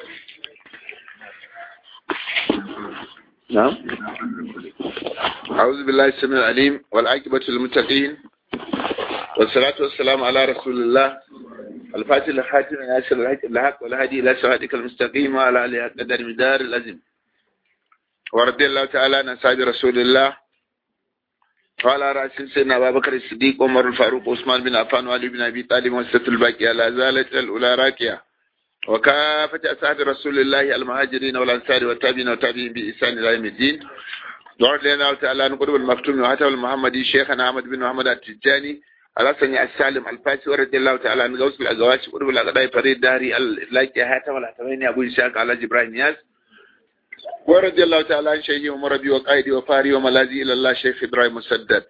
نعم أعوذ بالله السميع العليم والعاقبة للمتقين والصلاة والسلام على رسول الله الفاتح الخاتم ناصر الحق والهدي إلى صراطك المستقيم وعلى آله قدر مدار الأزم ورضي الله تعالى عن أصحاب رسول الله وعلى رأس سيدنا أبا بكر الصديق عمر الفاروق عثمان بن عفان وعلي بن أبي طالب وسط الباقية لا زالت الأولى راكية وكافة أصحاب رسول الله المهاجرين والأنصار والتابعين والتابعين بإحسان إلى يوم الدين دعوت لنا تعالى نقرب المكتوم وحتى المحمدي شيخنا أحمد بن محمد التجاني الحسن السالم الفاسي ورضي الله تعالى عن غوث الأزواج قرب الأقداء فريد داري اللايكي هاتم الحتمين أبو إسحاق على جبرائيل نياز ورضي الله تعالى عن شيخي ومربي وقائدي وفاري وملاذي إلى الله شيخ إبراهيم مسدد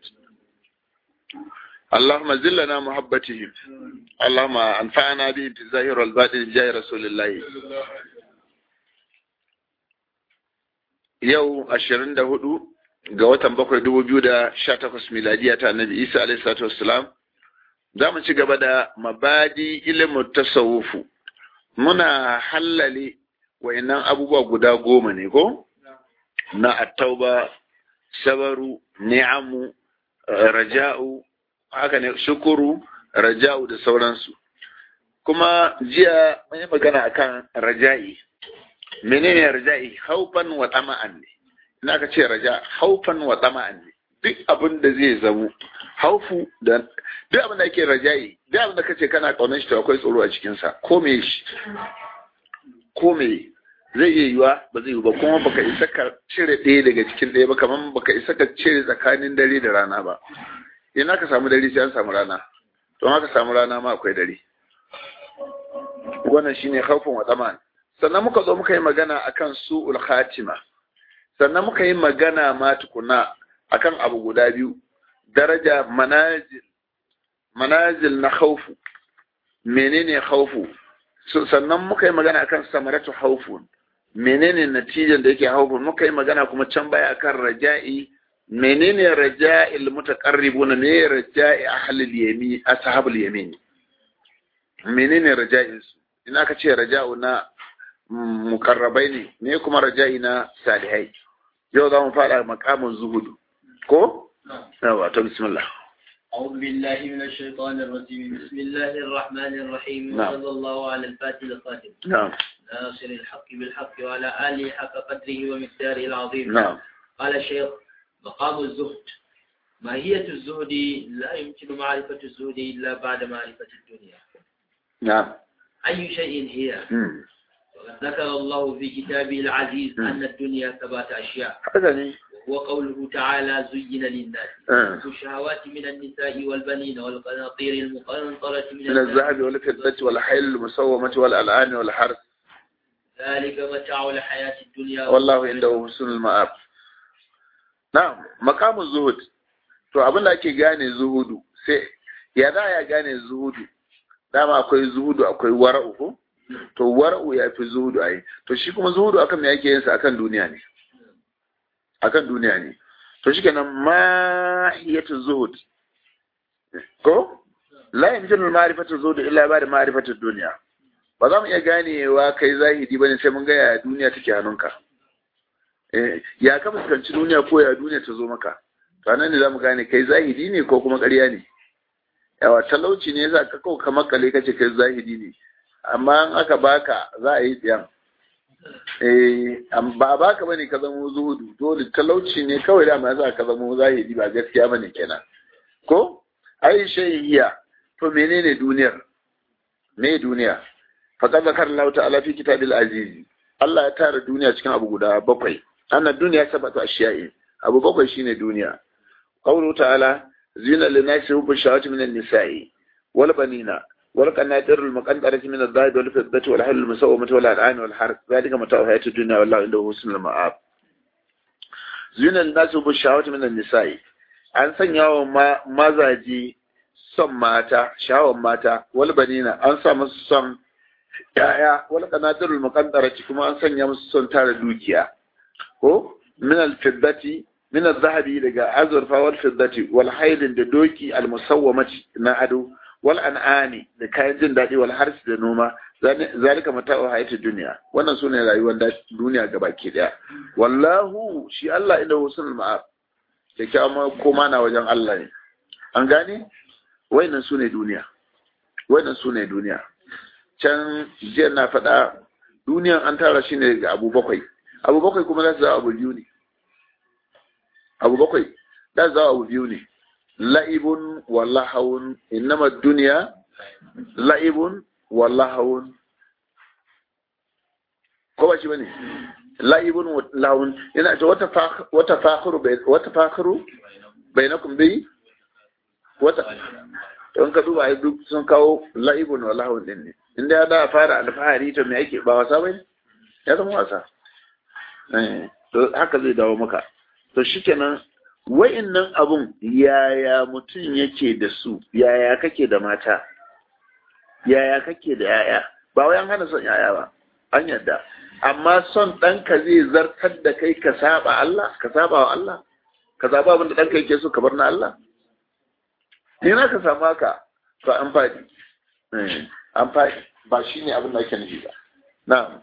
اللهم زلنا محبتهم اللهم انفعنا به في الظاهر والباطن جاي رسول الله yau ashirin da hudu ga watan bakwai dubu biyu da sha takwas miladiya ta annabi isa alaihi salatu wassalam za mu ci gaba da mabadi ilimin tasawufu muna hallale wa'annan abubuwa guda goma ne ko na attauba sabaru ni'amu raja'u haka ne shukuru raja'u da sauransu kuma jiya mun yi magana akan raja'i menene raja'i haufan wa tama'an ne ina ka ce raja haufan wa tama'an ne duk abin da zai zamo haufu da duk abin da ake raja'i duk abin da kace kana kaunar shi to akwai tsoro a cikin sa ko me shi ko me zai iya yiwa ba zai yi ba kuma baka isa ka cire ɗaya daga cikin ɗaya ba kamar baka isa ka cire tsakanin dare da rana ba ina ka samu dare sai an samu rana don haka samu rana ma akwai dare wannan shine khawfun wa taman sannan muka zo muka yi magana akan su'ul khatima sannan muka yi magana ma tukuna akan abu guda biyu daraja manazil manazil na khawfu menene khawfu sannan muka yi magana akan samaratu khawfun menene natijan da yake khawfun muka yi magana kuma can baya akan raja'i menene raja'il mutaqarribun ne raja'i ahlul yamin ashabul yamin menene raja'in su ina ka ce raja'u na mukarrabai ne ne kuma raja'i na salihai yau za mu fara makamin zuhudu ko yawa to bismillah أعوذ بالله من الشيطان الرجيم بسم الله الرحمن الرحيم نعم. وصلى الله على الفاتح الخاتم نعم ناصر الحق بالحق وعلى آله حق قدره ومقداره العظيم نعم قال الشيخ مقام الزهد ماهية الزهد لا يمكن معرفة الزهد إلا بعد معرفة الدنيا نعم أي شيء هي مم. وقد ذكر الله في كتابه العزيز مم. أن الدنيا ثبات أشياء haka ne وهو قوله تعالى زين للناس آه. حب الشهوات من النساء والبنين والقناطير المقنطرة من من الذهب والفضة والحيل المسومة والألعان والحرث ذلك متاع الحياة الدنيا wallahu inda husnul ma'ab na'am maqamul zuhud to abin da ake gane zuhudu sai ya za ya gane zuhudu dama akwai zuhudu akwai wara'u ko to wara'u ya fi zuhudu ai to shi kuma zuhudu akan me yake yin sa akan duniya ne akan duniya ne to shikenan mahiyatu zuhud ko la yamkinu ma'rifatu zuhud illa ba da ma'rifatu dunya ba za mu iya ganewa kai zahidi bane sai mun ga ya duniya take hannunka eh ya ka fuskanci duniya ko ya duniya ta zo maka to nan ne zamu gane kai zahidi ne ko kuma ƙarya ne yawa talauci ne yasa ka kawo kamar kale kace kai zahidi ne amma in aka baka za a yi tsiyan eh am- ba a baka bane ka zama zuhudu dole talauci ne kawai da ma yasa ka zama zahidi ba gaskiya bane kenan ko ai shayhiya to menene duniyar me duniya faqad zakar Allah ta'ala fi kitabil aziz Allah ya tara duniya cikin abu guda bakwai anna duniya sabatu ashiya'i abu bakwai shine duniya qawlu ta'ala zina linasi hubbu shawati min an-nisa'i wal banina wal qanatir al muqaddarati min adh-dhahab wal fiddati wal hal al musawwamati wal al'an wal harth dhalika mata'u hayati dunya wallahu indahu husnul ma'ab zina linasi hubbu shawati min an-nisa'i an sanya wa ma- mazaji son mata shawon mata wal banina an sa musu son ya'ya wal qanatirul muqaddarati kuma an sanya musu son tara dukiya ko min al fiddati min al zahabi daga azurfa wal fiddati wal haidin da doki al musawwamati na ado wal an'ani da kayan jin daɗi wal harsi da noma zalika mata'u hayatid dunya wannan sune rayuwar duniya gabaki daya wallahu shi Allah inda husnul ma'ab kyakkyawan koma na wajen Allah ne an gane wayannan sune duniya wayannan sune duniya can jiya na faɗa duniyan an tara shi ne ga abu bakwai abu bakwai kuma za su zama abu biyu ne abu bakwai za su zama abu biyu ne la'ibun wa lahawun innama duniya la'ibun wa lahawun ko ba shi bane la'ibun wa lahawun yana ce wata wata fakhiru wata fakhiru bainakum bi wata don ka duba ai duk sun kawo la'ibun wa lahawun din ne inda ya da fara alfahari to me ake ba wasa bane ya zama wasa eh to haka zai dawo maka to shikenan wa'innan abun yaya mutum yake da su yaya kake da mata yaya kake da yaya ba wai an hana son yaya ba an yadda amma son ɗanka zai zartar da kai ka saba Allah ka saba wa Allah ka zaba abin da ɗanka yake so ka bar na Allah ina ka samu haka to an faɗi an faɗi ba shi ne abin da ake nufi ba na'am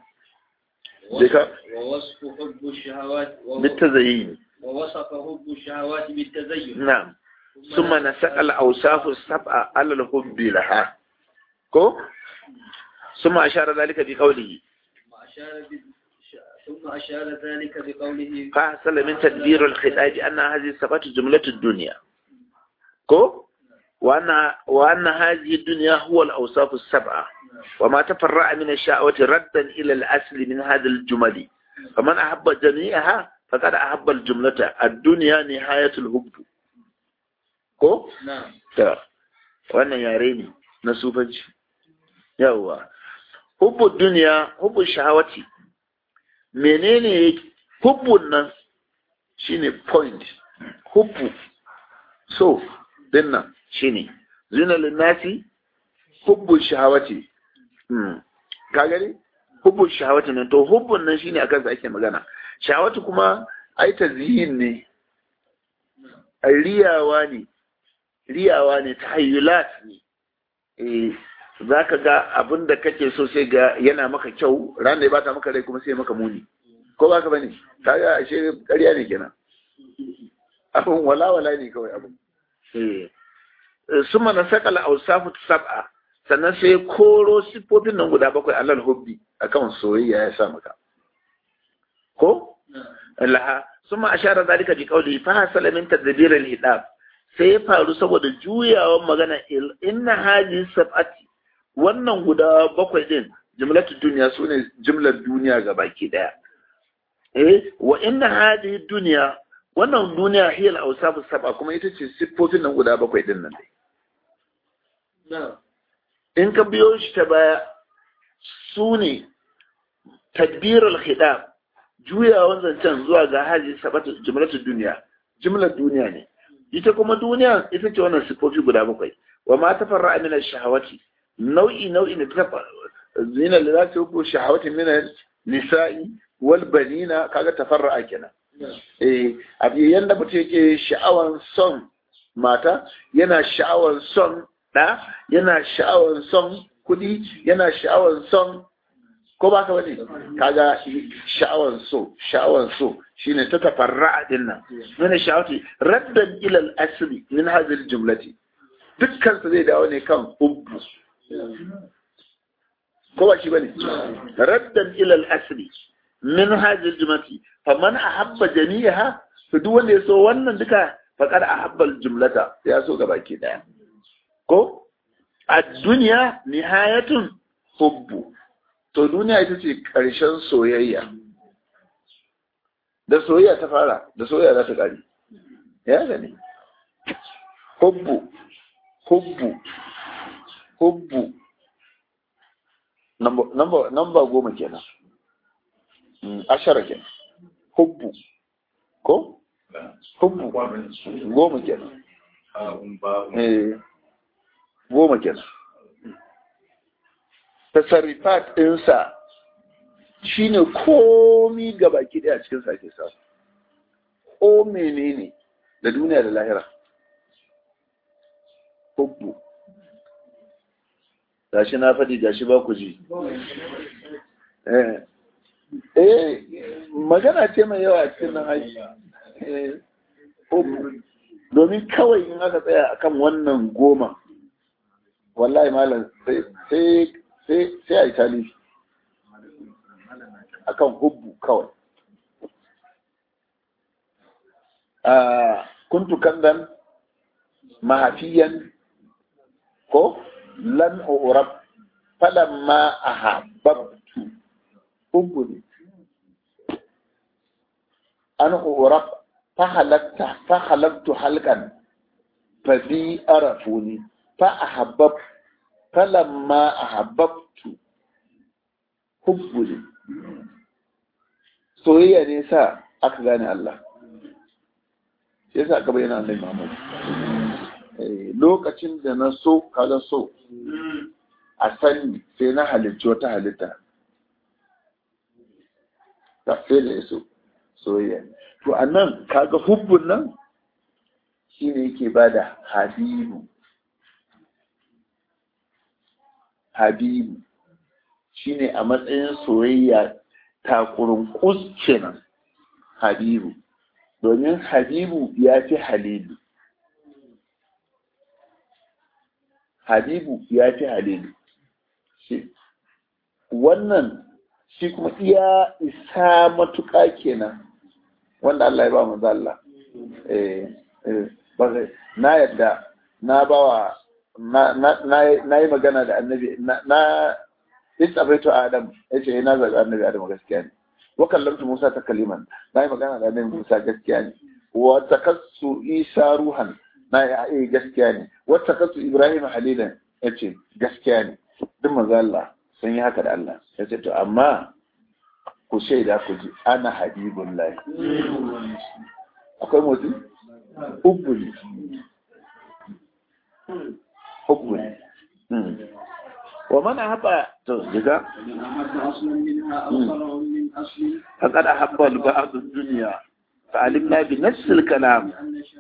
ووصف حب الشهوات بالتزيين ووصف حب الشهوات بالتزين نعم ثم نسق الأوصاف السبعة على الحب لها كو ثم أشار ذلك بقوله ثم أشار ب... ثم أشار ذلك بقوله فحصل من تدبير الخطاب أن هذه الصفات جملة الدنيا كو وأن وأن هذه الدنيا هو الأوصاف السبعة وما تفرع من الشهوة ردا إلى الأصل من هذا الجمل فمن أحب جميعها فقد أحب الجملة الدنيا نهاية الحب ko? نعم ta wannan yare ne na sufanci yawwa hubbu duniya hubbu shahawati menene hubbun nan shine point hubbu so dinnan shine zina linnasi hubbu shahawati hmm. ka gani hubbu shahawati nan to hubbun nan shine akan sa ake magana shahawati kuma ai tazyin ne ai riyawa ne riyawa ne tahayyulat ne eh zaka ga abin da kake so sai ga yana maka kyau ran da ya bata maka rai kuma sai maka muni ko baka bane kaga ashe ƙarya ne kenan abin wala wala ne kawai abin eh suma na sakala awsafu sab'a sannan sai koro sifofin nan guda bakwai alal hubbi akan soyayya ya sa maka ko laha suma ashara zalika bi qawli fa hasala min tadbir al hidab sai ya faru saboda juyawan magana inna haji sab'ati wannan guda bakwai din jumlatu duniya sune jumlar duniya ga baki daya eh wa inna haji duniya wannan duniya hiya al-awsaf sab'a kuma ita ce siffofin nan guda bakwai din nan in ka biyo shi ta baya sune tadbir al-khidab juyawan zancen zuwa ga haji sab'atu jumlatu duniya jumlar duniya ne ita kuma duniya ita ce wannan sifofi guda bakwai wa ma tafarra min ash-shahawati nau'i nau'i ne ta zina da za ta yi shahawati min nisa'i wal banina kaga tafarra kenan eh abi yanda mutum yake sha'awan son mata yana sha'awan son da yana sha'awan son kudi yana sha'awan son ko ba ka bane kaga sha'awan so sha'awan so shine ta tafarra'a din nan min sha'awati raddan ila al-asli min hadhihi al-jumlati dukkan su zai dawo ne kan hubbu ko ba shi bane raddan ila al-asli min hadhihi al-jumlati faman ahabba jami'aha to duk wanda ya so wannan duka faqad ahabba al-jumlata ya so gabaki daya ko ad-dunya nihayatun hubbu to duniya ita ce ƙarshen soyayya da soyayya ta fara da soyayya za ta ƙari ya gani hubbu hubbu hubbu namba goma kenan ashara kenan hubbu ko hubbu goma kenan goma kenan tasarrifat ɗinsa shi ne komi ga baki ɗaya cikin sake sa ko menene da duniya da lahira hubbu gashi na faɗi gashi ba ku ji eh magana ce mai yawa cikin nan haji domin kawai in aka tsaya akan wannan goma wallahi malam sai sai a yi talifi akan hubbu kawai kuntu kandan mahafiyan ko lan urab falamma ahabbtu hubbu ne an urab fahalakta fahalaktu halkan fa bi arafuni fa ahabbab falamma ahabbtu hubbu ne soyayya ne sa aka gane Allah shi yasa aka bayyana annabi Muhammad lokacin da na so kaga so a sani sai na halicci wata halitta ta sai da yaso soyayya to anan kaga hubbun nan shine yake bada habibu habibu shine a matsayin soyayya takurin kus kenan habibu domin habibu ya fi halilu habibu ya fi halilu wannan shi kuma iya isa matuƙa kenan wanda Allah ya ba mu Allah na yadda na bawa na yi magana da annabi na istafaitu adam ya ce na zaɓi annabi adam gaskiya ne wa kallamtu musa ta kaliman na yi magana da annabi musa gaskiya ne wa takassu isa ruhan na yi gaskiya ne wa takassu ibrahim halilan ya ce gaskiya ne duk maza Allah sun yi haka da Allah ya ce to amma ku shaida ku ji ana habibun lahi akwai motsi hubbu ne hubbu ne ومن أحب تزكى فقد أحب البعض الدنيا فعلمنا بنفس الكلام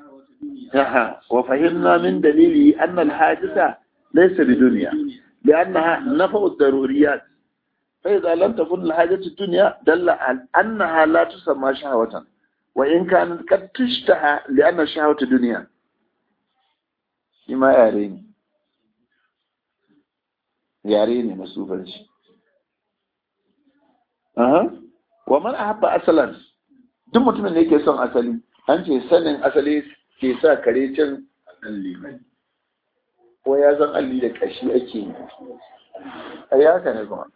وفهمنا من دليله أن الحادثة ليس بدنيا لأنها نفع الضروريات فإذا لم تكن الحاجة الدنيا دل على أنها لا تسمى شهوة وإن كانت قد تشتهى لأن الشهوة دنيا لما يريني yare ne na sufanci wa man ahabba asalan duk mutumin da yake son asali an ce sanin asali ke sa kare cin alli ko ya zan alli da kashi ake yi a yi haka ne kuma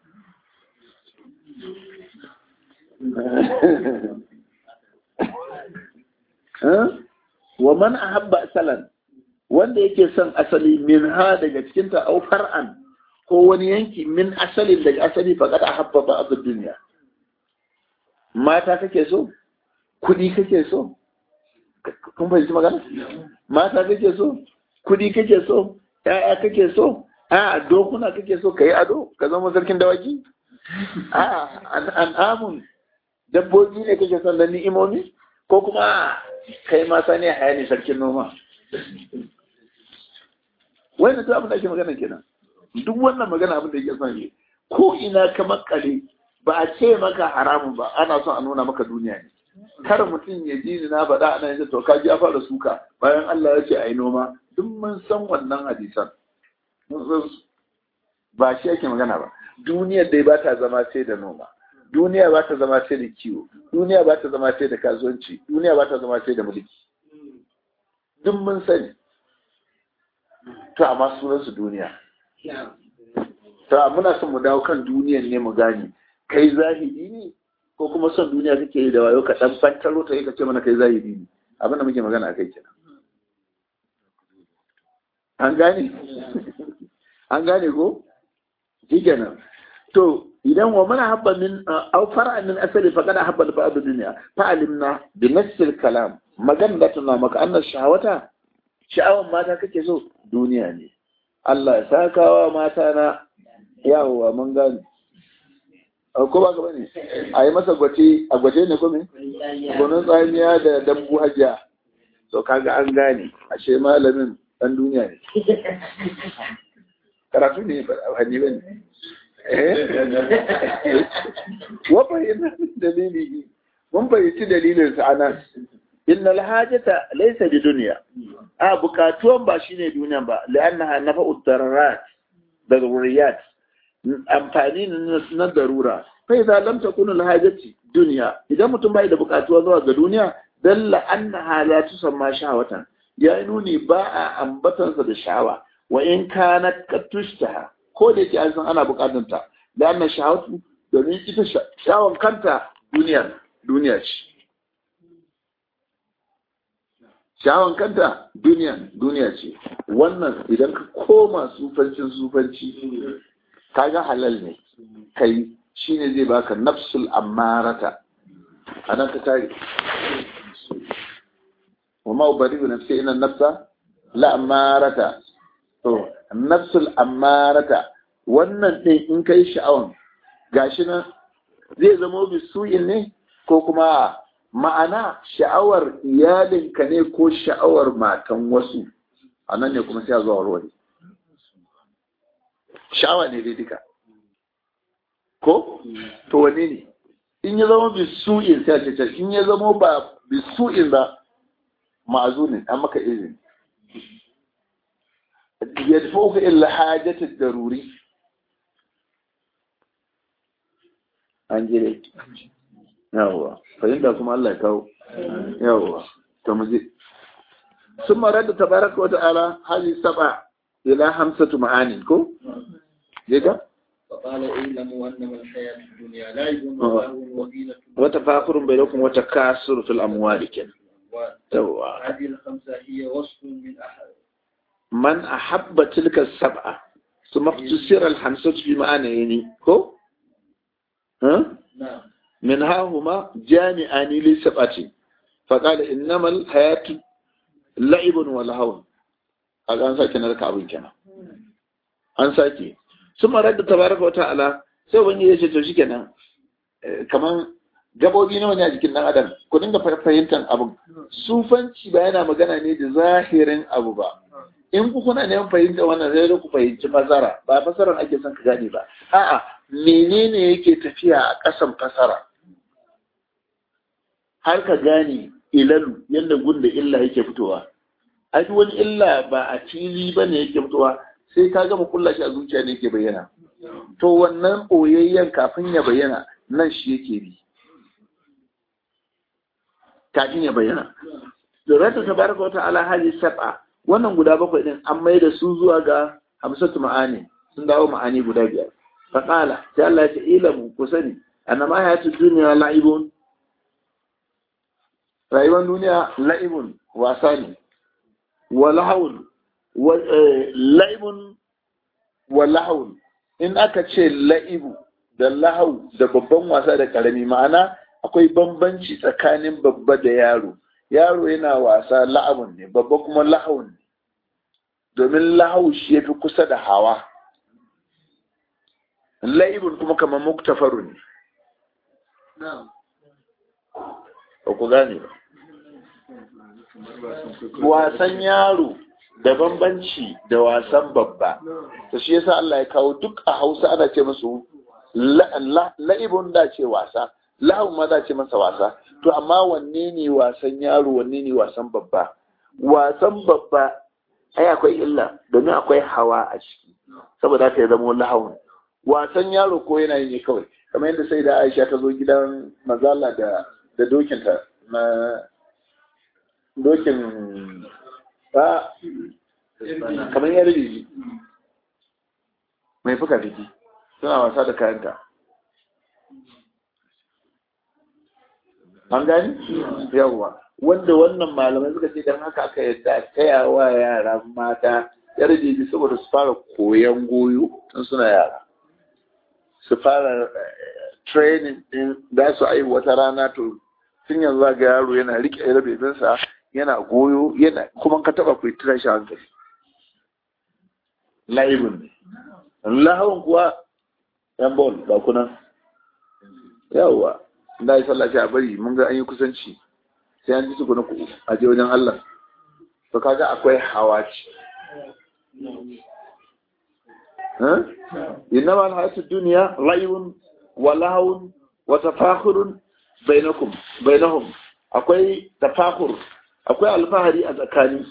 wa man ahabba asalan wanda yake son asali min ha daga cikinta au far'an ko wani yanki min asalin daga asali faƙad a habba ba abin duniya mata kake so kudi kake so kun fahimci magana mata kake so kudi kake so ya'ya kake so a dokuna kake so ka yi ado ka zama sarkin dawaki a al'amun dabbobi ne kake son da ni'imomi ko kuma kai mata ne haya ne sarkin noma wani duk abin da ake magana kenan duk wannan magana abin da yake son yi ko ina ka makale ba a ce maka haramun ba ana son a nuna maka duniya ne kar mutum ya ji ni na faɗa ana yanzu to kaji ya fara suka bayan Allah ya ce a yi noma duk mun san wannan hadisan mun san ba shi yake magana ba duniyar dai ba ta zama sai da noma duniya ba ta zama sai da kiwo duniya ba ta zama sai da kasuwanci duniya ba ta zama sai da mulki duk mun sani to amma sunansu duniya to muna son mu dawo kan duniyan ne mu gane kai zahidi ne ko kuma son duniya kake yi da wayo ka dan fantaro ta yi ka ce mana kai zahidi ne abin da muke magana akai kenan an gane an gane ko shikenan to idan wa mana habba min aw far'a min asali fa kada habba ba'd dunya fa alimna bi nasl kalam magana da tuna maka annas shahawata sha'awan mata kake so duniya ne Allah ya sakawa mata na yawowa mun gani ko ba gaba ne a yi masa gwace a gwace ne kome gwanon tsamiya da dambu hajiya to kaga an gane ashe malamin dan duniya ne karatu ne ba hadi bane wa bayyana dalili mun bayyaci dalilin sa anan innal hajata laysa bi dunya a bukatuwan ba shine duniyan ba li'annaha nafa'u dararat daruriyat amfani na darura fa idza lam takun al hajati dunya idan mutum bai da bukatuwa zuwa ga duniya dalla annaha la tusamma shahwatan ya nuni ba a ambatansa da sha'awa wa in kanat katushtaha ko da yake an san ana bukatanta da annan shahawatu domin ita sha'awan kanta duniya duniya ce sha'awan kanta duniya duniya ce wannan idan ka koma sufancin sufanci kaga halal ne kai shine zai baka nafsul ammarata anan ka tare وما أبرئ نفسي إن النفس لأمارة to nafsul ammarata wannan ɗin in kai sha'awan gashi nan zai zama bisu'in ne ko kuma ma'ana sha'awar iyalinka ne ko sha'awar matan wasu a nan ne kuma sai a zuwa warware sha'awa ne dai duka ko to wane ne in ya zama bisu'in sai a ce in ya zama ba bisu'in ba ma'azunin an maka izini yadfa'uka illa hajatul daruri an jire yawwa fahimta kuma Allah ya kawo yawwa to mu je ثم رد تبارك وتعالى هذه سبع إلى خمسة معاني كو جيكا فقال اعلموا انما الحياه الدنيا لعب ولهو وزينه وتفاخر بينكم وتكاثر في الأموال كده توا هذه الخمسه هي وصف من احد من أحب تلك السبعة ثم اختصر الخمسة في معنيين كو ها نعم منها هما جامعان لسبعة فقال إنما الحياة لعب ولهو قال أن ساكي نرك أبن كنا أن ساكي ثم رد تبارك وتعالى sai wani ya ce to shikenan kaman gabobi nawa ne a jikin dan adam ku dinga fahimtar abin sufanci ba yana magana ne da zahirin abu ba in ku kuna neman fahimta wannan zai ku fahimci fasara ba fasaran ake son ka gane ba a'a menene yake tafiya a ƙasan fasara har ka gane ilalu yadda gunda illa yake fitowa a duk wani illa ba a fili ba ne yake fitowa sai ka gama kulla shi a zuciya ne yake bayyana to wannan ɓoyayyen kafin ya bayyana nan shi yake bi kafin ya bayyana da rata tabaraka wa ta'ala hali sab'a wannan guda bakwai din an mai da su zuwa ga hamsatu ma'ani sun dawo ma'ani guda biyar faƙala sai Allah ya ce ilamu ku sani annama hayatu duniya la'ibun rayuwar duniya la'ibun wasa ne wa lahawun la'ibun wa lahawun in aka ce la'ibu da lahau da babban wasa da karami ma'ana akwai bambanci tsakanin babba da yaro yaro yana wasa la'abun ne babba kuma lahawun ne domin lahau shi ya fi kusa da hawa la'ibun kuma kamar muktafaru ne ba ku gane ba wasan yaro da bambanci da wasan babba to shi yasa Allah ya kawo duk a Hausa ana ce musu la'ibun da ce wasa lahun ma za ce masa wasa to amma wanne ne wasan yaro wanne ne wasan babba wasan babba ai akwai illa domin akwai hawa a ciki saboda ta ya zama lahun wasan yaro ko yana yi ne kawai kamar yadda sai da Aisha ta zo gidan mazala da da dokinta na dokin ba kamar yar bibi mai fuka fiki suna wasa da kayanta an gani yawwa wanda wannan malamai suka ce don haka aka yadda kaya wa yara mata yar bibi saboda su fara koyan goyo tun suna yara su fara training din za su aihu wata rana to tun yanzu ga yaro yana rike yar bebinsa yana goyo yana kuma ka taba ku tira shi hankali laibun ne lahawun kuwa yan bol ba kuna yawwa da yi sallah a bari mun ga an yi kusanci sai an ji tukuna ku a je wajen Allah to kaga akwai hawa ce innama alhayatu dunya la'ibun wa lahawun wa tafakhurun bainakum bainahum akwai tafakhur akwai alfahari a tsakani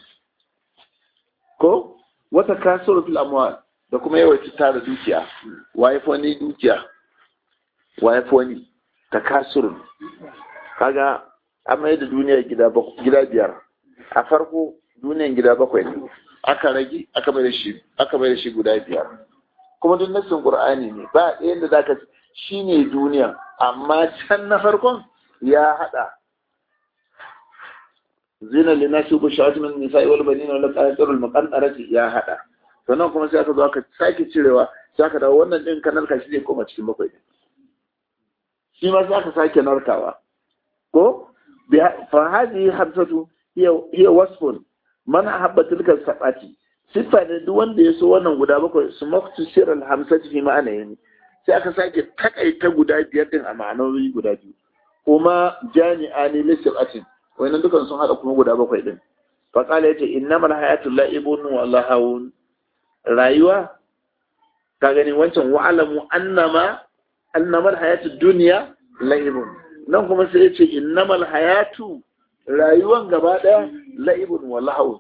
ko wata kasuru fil amwal da kuma yawaita tara dukiya waye wani dukiya waye wani takasurun kaga an mai da duniya gida gida biyar a farko duniyan gida bakwai ne aka rage aka mai da shi aka mai da shi guda biyar kuma duk nassin qur'ani ne ba ɗayan da zaka shine duniya amma can na farkon ya hada zina linasi bu shawati min nisa'i wal banin wal qatirul muqaddarati ya hada sannan kuma sai aka zo aka sake cirewa sai aka dawo wannan din kanal ka shi zai koma cikin bakwai shi ma sai aka sake narkawa ko fa hadhihi hamsatu hiya hiya wasfun man ahabba tilka sabati sifa ne duk wanda ya so wannan guda bakwai su maktu sirral hamsati fi ma'ana yani sai aka sake takaita guda biyar din a ma'anoni guda biyu kuma jami'ani lissabatin wannan dukan sun hada kuma guda bakwai din fa qala yace innamal hayatu la'ibun wa lahawun rayuwa ka gani wancan wa'alamu annama annamal hayatu dunya la'ibun nan kuma sai yace innamal hayatu rayuwan gaba daya la'ibun wa lahawun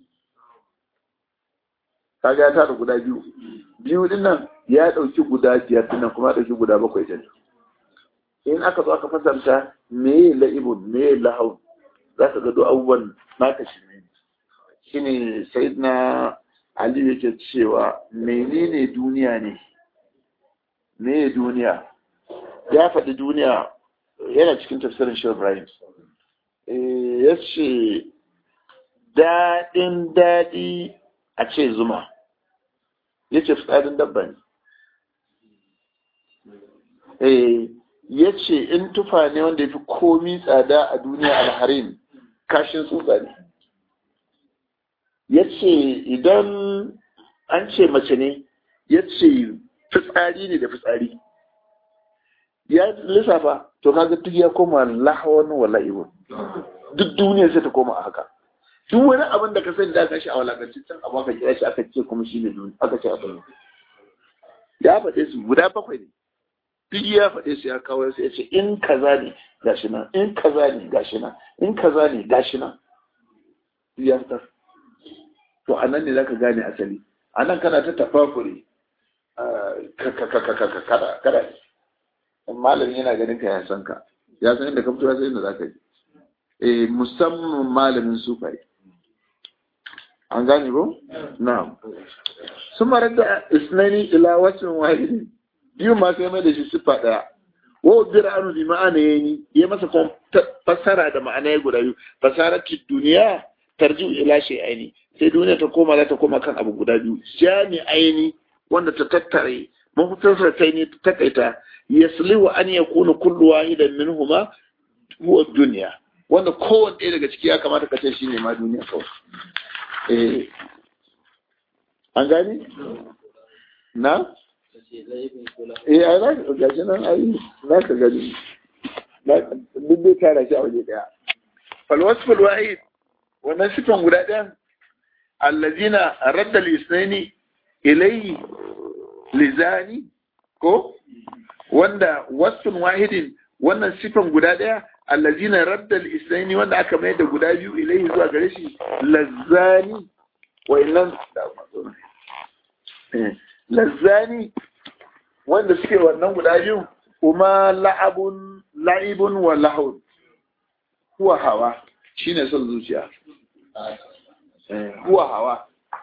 kaga ya tara guda biyu biyu din nan ya dauki guda biyar din nan kuma ya dauki guda bakwai din in aka zo aka fasarta me la'ibun me lahawun za ka gado abubuwan naka shi ne shine sayyidina Ali yake cewa menene duniya ne me duniya ya faɗi duniya yana cikin tafsirin shi Ibrahim ya ce daɗin daɗi a ce zuma ya ce fitsarin dabba ne ya ce in tufa ne wanda ya fi komi tsada a duniya alharin kashin tsutsa ne ya ce idan an ce mace ne ya ce fitsari ne da fitsari ya lissafa to kaga duk ya koma lahawan wala ibun duk duniya sai ta koma a haka duk wani abin da ka sani da kashi a walakancin can abu aka kira shi aka ce kuma shi ne duniya aka ce abin ya faɗe su guda bakwai ne duk ya faɗe su ya kawo sai ya ce in kaza ne gashi nan in kaza ne gashi nan in kaza ne gashi nan ya fitar to a nan ne za ka gane asali a nan kana ta tafakuri kada kada malamin yana ganin ka ya san ka ya san inda ka fito ya san inda za ka ji eh musamman malamin sufai an gane ko na'am sun marar da isnani ila wasin wahidin biyu ma sai mai da shi siffa daya wa ubira anu bi ma'ana yayi ya masa fassara da ma'ana ya guda biyu fasarati duniya tarji'u ila shay'aini sai duniya ta koma za ta koma kan abu guda biyu jami'aini wanda ta tattare mafitarsa ta ne ta takaita yaslihu an yakuna kullu wahidan minhuma huwa dunya wanda kowanne ɗaya daga ciki ya kamata ka ce shine ma duniya kawai eh an gani na eh ai za ka gashi nan ai za ka gani duk dai tara shi a waje daya falwasful wahid wannan sifan guda ɗayan allazina radda lisnaini ilayhi lizani ko wanda wasfun wahidin wannan sifan guda ɗaya allazina radda lisnaini wanda aka mai da guda biyu ilayhi zuwa gare shi lazzani wa'annan lazzani wanda suke wannan guda biyu kuma la'abun la'ibun wa lahun huwa hawa shine son zuciya huwa hawa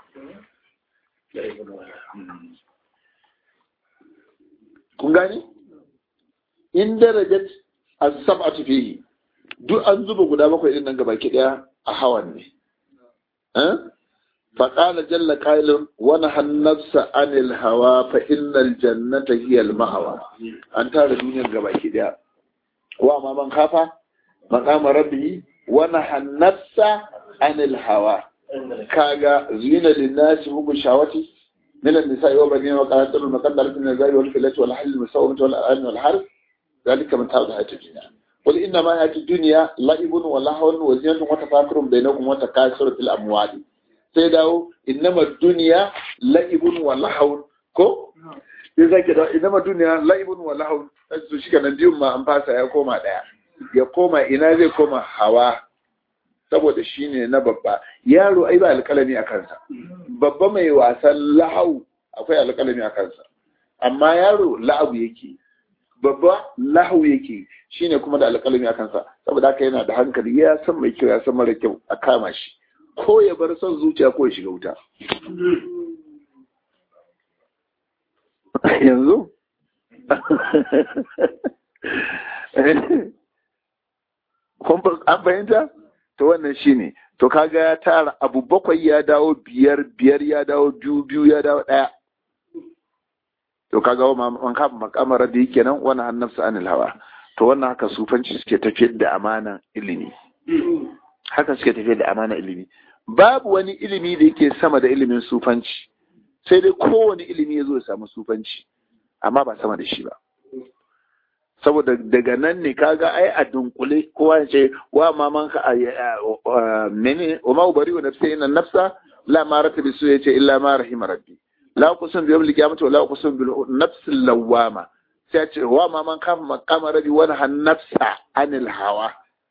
kun gani in darajat as-sab'atu fihi duk an zuba guda bakwai din nan gabaki daya a hawan ne eh فقال جل قائل ونهى النفس عن الهوى فإن الجنة هي المأوى أن ترى الدنيا gabaki daya وما من خاف مقام ربه ونهى النفس عن الهوى كاغا زين للناس هم الشهوات من النساء والبنين وقناطر المقدرة من الزاد والفلة والحل المسومة والأنعام والحرث ذلك من تعود حياة الدنيا قل إنما حياة الدنيا لعب ولهو وزينة وتفاكر بينكم وتكاثر في الأموال sai dawo innama duniya la'ibun wa lahawun ko ya sake da ina ma duniya la'ibun wa lahu su shi kanan biyun ma an fasa ya koma daya ya koma ina zai koma hawa saboda shi ne na babba yaro ai ba alƙalami a kansa babba mai wasan lahau akwai alƙalami a kansa amma yaro la'abu yake babba lahu yake shine kuma da alƙalami a kansa saboda haka yana da hankali ya san mai kyau ya san mara kyau a kama shi ko ya bar son zuciya ko ya shiga wuta yanzu an fahimta to wannan shine to kaga ya tara abu bakwai ya dawo biyar biyar ya dawo biyu biyu ya dawo ɗaya to kaga man kafa makamar da yake nan wani annabsa anil hawa to wannan haka sufanci suke tafiyar da amanan ilimi haka suke tafiyar da amanan ilimi babu wani ilimi da yake sama da ilimin sufanci sai dai kowane ilimi ya zo ya samu sufanci amma ba sama da shi ba saboda daga nan ne kaga ai a dunkule kowa ya ce wa maman ka mene wa ma ubari wa nafsi inna nafsa la ma ratabi su yace illa ma rahima rabbi la kusum bi yawmil qiyamati wa la kusum bil nafsi lawama sai ya ce wa maman ka maqama rabbi wa han nafsa anil hawa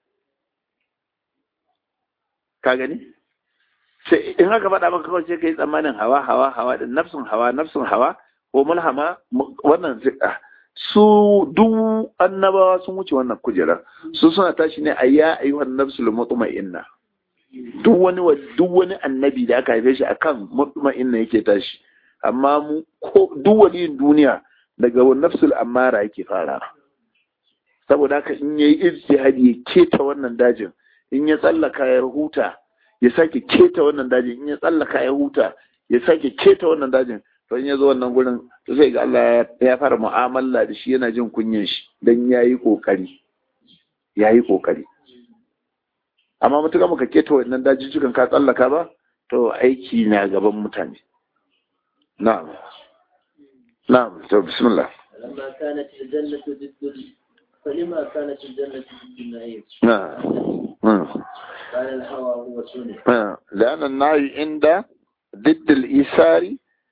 ka gani sai in haka faɗa maka kawai sai kai tsammanin hawa hawa hawa da nafsun hawa nafsun hawa ko mulhama wannan su duk annabawa sun wuce wannan kujerar su suna tashi ne a ya ayyuhan nafsul mutma'inna duk wani duk wani annabi da aka haife shi akan mutma'inna yake tashi amma mu ko duk waliyin duniya daga nafsul amara yake fara saboda haka in yayi ijtihadi ya keta wannan dajin in ya tsallaka ya huta ya sake keta wannan dajin in ya tsallaka ya huta ya sake keta wannan dajin to in ya zo wannan gurin to sai ga Allah ya fara mu'amala da shi yana jin kunyin shi dan yayi kokari yayi kokari amma mutuka muka keta wannan dajijjukan ka tsallaka ba to aiki na gaban mutane na'am na'am to bismillah لما كانت الجنة ضد فلما كانت الجنة ضد النعيم نعم كان الهوى هو الدنيا لأن النهي عند ضد الإيثار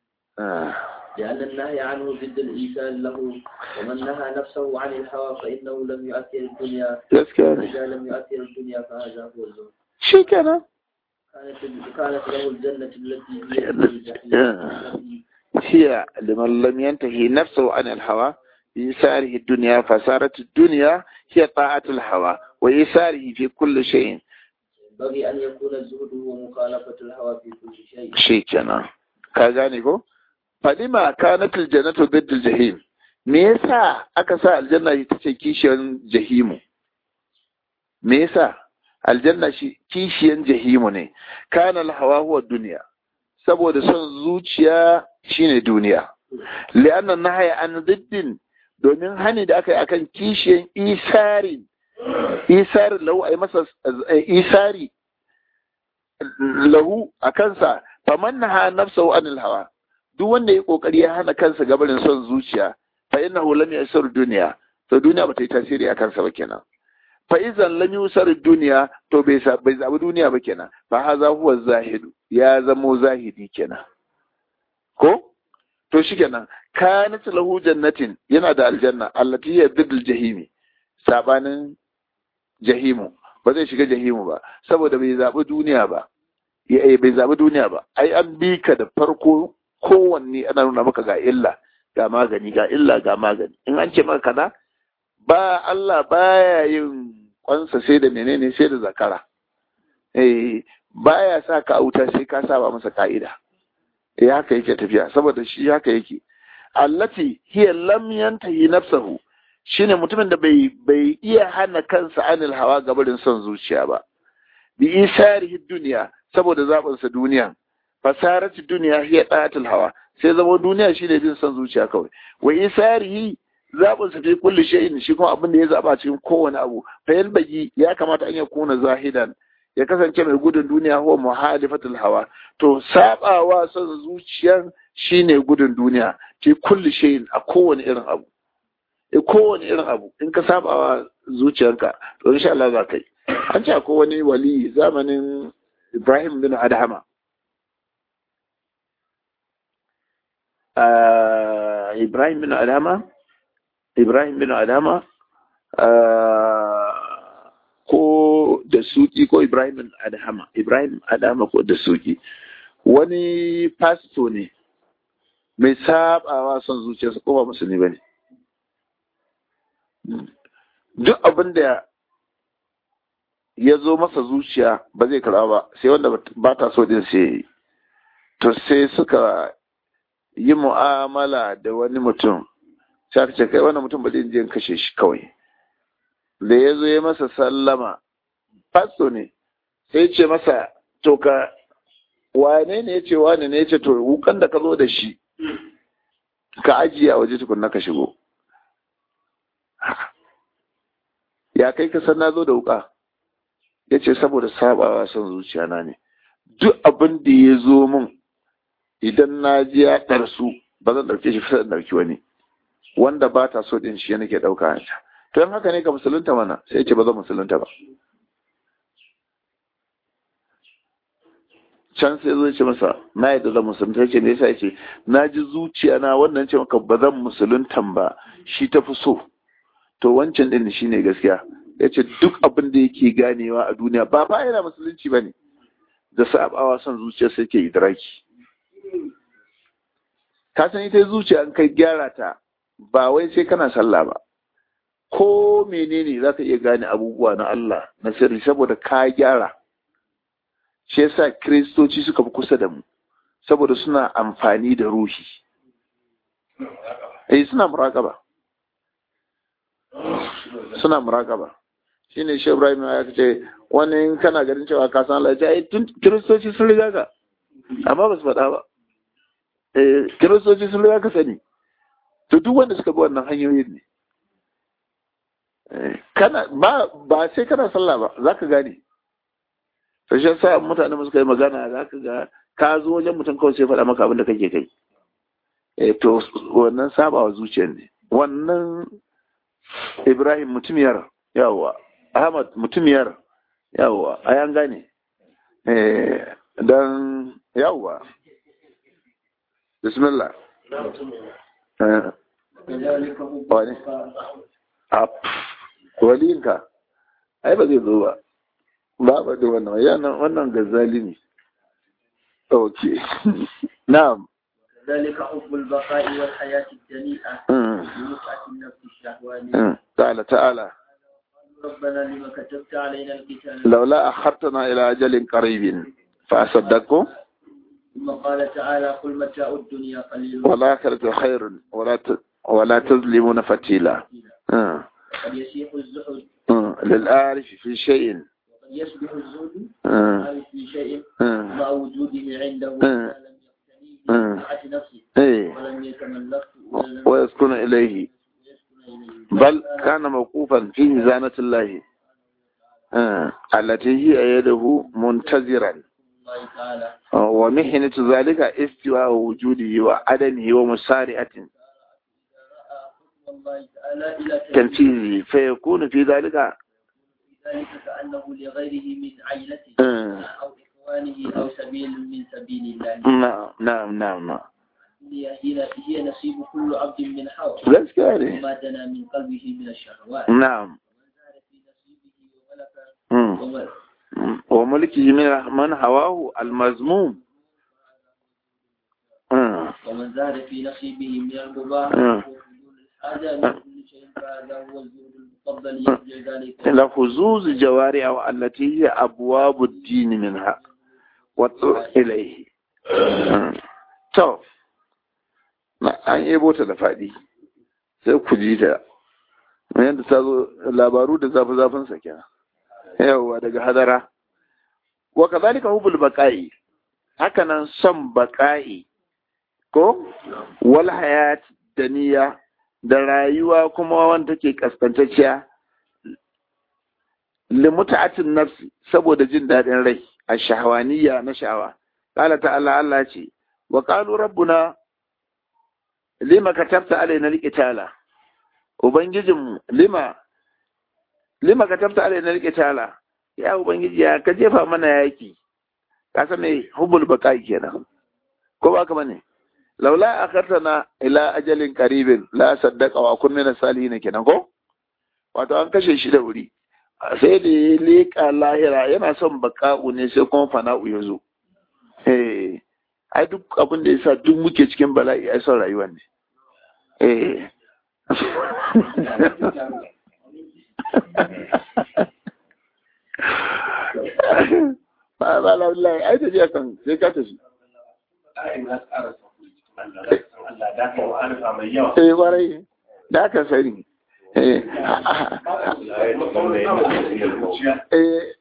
لأن النهي عنه ضد الإيثار له ومن نهى نفسه عن الهوى فإنه لم يؤثر الدنيا gaskiya وإذا لم يؤثر الدنيا فهذا هو الزهد shi kenan كانت كانت له الجنة التي هي الجحيم هي لمن لم ينتهي نفسه عن الهوى بإيثاره الدنيا فصارت الدنيا هي طاعة الهوى وإيثاره في كل شيء ينبغي أن يكون الزهد هو مخالفة الهوى في كل شيء shi kenan ka gane ko falima kanat aljannatu ضد الجحيم me yasa aka sa aljanna ita ce kishiyar jahimu me yasa aljanna shi kishiyan jahimu ne kana alhawa huwa duniya saboda son zuciya shine duniya li'anna nahaya an diddin domin hani da aka yi akan kishiyan isarin isarin lahu ai masa isari lahu a kansa faman naha nafsahu anil hawa duk wanda ya kokari ya hana kansa gabarin son zuciya fa innahu lam yasir duniya to duniya ba ta yi tasiri a kansa ba kenan fa idan lam yusar duniya to bai bai zabi duniya ba kenan fa haza huwa zahidu ya zamo zahidi kenan ko to shikenan kanat lahu jannatin yana da aljanna allati hiya bidul jahimi sabanin jahimu ba zai shiga jahimu ba saboda bai zabi duniya ba ya bai zabi duniya ba ai an bi ka da farko kowanne ana nuna maka ga illa ga magani ga illa ga magani in an ce maka kaza ba Allah baya yin kwansa sai da menene sai da zakara eh baya sa ka auta sai ka saba masa ka'ida eh haka yake tafiya saboda shi haka yake allati hiya lam yantahi nafsahu shine mutumin da bai bai iya hana kansa anil hawa gabarin son zuciya ba bi isarihi duniya saboda zabin sa duniya fasarat duniya hiya datul hawa sai zama duniya shine bin son zuciya kawai wa isarihi zabin sa fi kulli shay'in shi kuma abin da ya zaba cikin kowane abu fa yalbaji ya kamata an ya kuna zahidan ya kasance mai gudun duniya huwa muhalifatul hawa to sabawa son zuciyan shine gudun duniya fi kulli shay'in a kowane irin abu e kowane irin abu in ka sabawa zuciyarka to insha Allah za ka yi an ce akwai wani wali zamanin Ibrahim bin Adhama Ibrahim bin Adama Ibrahim bin Adama ko da suki ko Ibrahim bin Adama Ibrahim Adama ko da suki wani pasto ne mai sabawa son zuciyarsa ko ba musulmi bane duk abin da ya zo masa zuciya ba zai karɓa ba sai wanda ba ta so din sai to sai suka yi mu'amala da wani mutum sai aka ce kai wannan mutum ba zai je kashe shi kawai da ya zo ya masa sallama fasto ne sai ce masa to ka wane ne ya ce wane ne ya ce to wukan da ka zo da shi ka ajiye a waje tukunna ka shigo ya kai ka san na zo da wuka ya ce saboda sabawa son zuciya na ne duk abin da ya zo min idan na ji ya ɗarsu ba zan ɗauke shi fi zan ɗauki wani wanda ba ta so ɗin shi ya nake ɗauka ta to yan haka ne ka musulunta mana sai ce ba zan musulunta ba can sai zo ce masa na yadda zan musulunta ce me yasa ya ce na ji zuciya na wannan ce maka ba zan musuluntan ba shi ta fi so to wancan ɗin shi ne gaskiya ya ce duk abin da yake ganewa a duniya ba ba yana musulunci ba ne da sabawa son zuciya sai ke idraki ka san ita zuciya an kai gyara ta ba wai sai kana sallah ba ko menene za ka iya gane abubuwa na Allah na sirri saboda ka gyara shi yasa kiristoci suka fi kusa da mu saboda suna amfani da ruhi eh suna muraƙaba suna muraƙaba shine shi Ibrahim ya ce wani in kana ganin cewa ka san Allah ya tun kiristoci sun riga ka amma ba su faɗa ba eh kiristoci sun riga ka sani to duk wanda suka bi wannan hanyoyin ne kana ba ba sai kana sallah ba zaka gane to shi yasa mutane mu suka yi magana zaka ga ka zo wajen mutum kawai sai faɗa maka abin da kake kai eh to wannan sabawa zuciyar ne wannan Ibrahim mutumiyar yawa Ahmad mutumiyar yawa ayan gane eh dan yawa bismillah eh wani waliyinka ai ba zai zo ba ba ba da wannan yana wannan gazali ne ok na'am ذلك حب البقاء والحياة الدنيئة بمتعة النفس الشهوانية تعالى تعالى ربنا لما كتبت علينا القتال لولا أخرتنا إلى أجل قريب فأصدقكم ثم قال تعالى قل متاع الدنيا قليل والآخرة خير ولا ت... ولا تظلمون فتيلا آه. وقد يسيح الزهد آه. للآرف في شيء وقد يصبح الزهد آه. عارف في شيء آه. مع وجوده عنده آه. ما لم يقتنيه آه. بمتعة نفسه إيه. ولم يتملكه ولم ويسكن إليه يسكن إليه بل كان موقوفا في ميزانة الله آه. التي هي يده منتظرا الله تعالى آه. ومحنة ذلك استواء وجوده وعدمه ومسارعة رأى حكم الله تعالى إلى تنفيذه فيكون في ذلك ذلك كأنه لغيره من عيلته آه. أو إخوانه أو سبيل من سبيل الله نعم نعم نعم نعم هي هي هي نصيب كل عبد من حول gaskiya ne وما دنا من قلبه من الشهوات na'am ومن زاد في نصيبه وملك Mm. وملك وملكه من من هواه المذموم Mm. ومن زاد في نصيبه من المباح آه. وحلول الحاجة من كل شيء فهذا هو الزهد المفضل يرجع ذلك لحظوظ جوارع التي هي أبواب الدين منها والطرق إليه Mm. to na an yebo ta da faɗi sai ku ji ta yadda ta zo labaru da zafi zafin sa kenan yawwa daga hadara wa kazalika hubul baqa'i haka nan son baqa'i ko wal hayat daniya da rayuwa kuma wanda take kaskantacciya limuta'atin nafsi saboda jin daɗin rai a shahawaniya na sha'awa qala ta'ala Allah ce wa qalu rabbuna lima katabta alaina alqitala ubangijinmu lima lima katabta alaina alqitala ya ubangiji ya ka jefa mana yaki ka san me hubul baqai kenan ko ba ka bane laula akartana ila ajalin qaribin la saddaqa wa kun min salihin kenan ko wato an kashe shi da wuri sai da ya leƙa lahira yana son baka'u ne sai kuma fana'u ya zo eh ai duk abin da yasa duk muke cikin bala'i ai son rayuwar ne eh ba ba lallahi ai ta je kan sai ka tafi eh warai da ka sani eh eh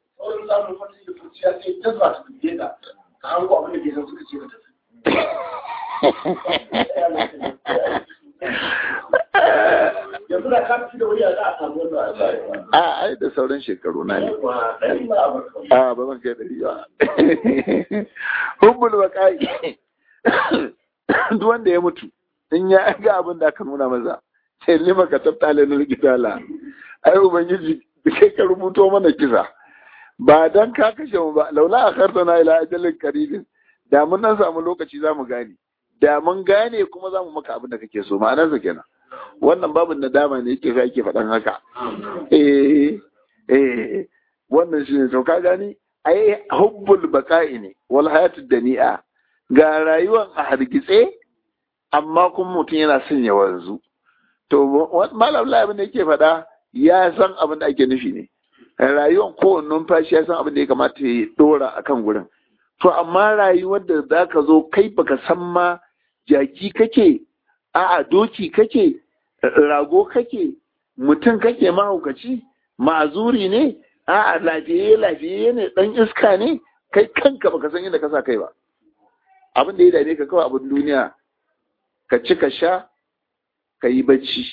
yanzu da ka fi da wuri za a samu wannan a ai da sauran shekaru na ne a ba zan kai dari ba hubbul baqai duk wanda ya mutu in ya ga abin da aka nuna maza sai lima ka tabta lanar gidala ai ubangiji kai ka rubuto mana kisa ba dan ka kashe mu ba laula akhartana ila ajalin qaribin da mun nan samu lokaci za mu gane da mun gane kuma za mu maka abin da kake so ma'anarsa kenan wannan babin nadama ne yake fa yake faɗan haka eh eh wannan shi ne to ka gani ai hubbul baqa'i ne wal hayatud dani'a ga rayuwan a hargitse amma kuma mutum yana son ya wanzu to malam abin da yake faɗa ya san abin da ake nufi ne rayuwan kowane numfashi ya san abin da ya kamata ya dora akan gurin to amma rayuwar da za ka zo kai baka san ma jaki kake a'a doki kake rago kake mutum kake mahaukaci ma'azuri ne a'a lafiye lafiye ne dan iska ne kai kanka baka san yadda ka sa kai ba abin da ya dame ka kawai abin duniya ka ci ka sha ka yi bacci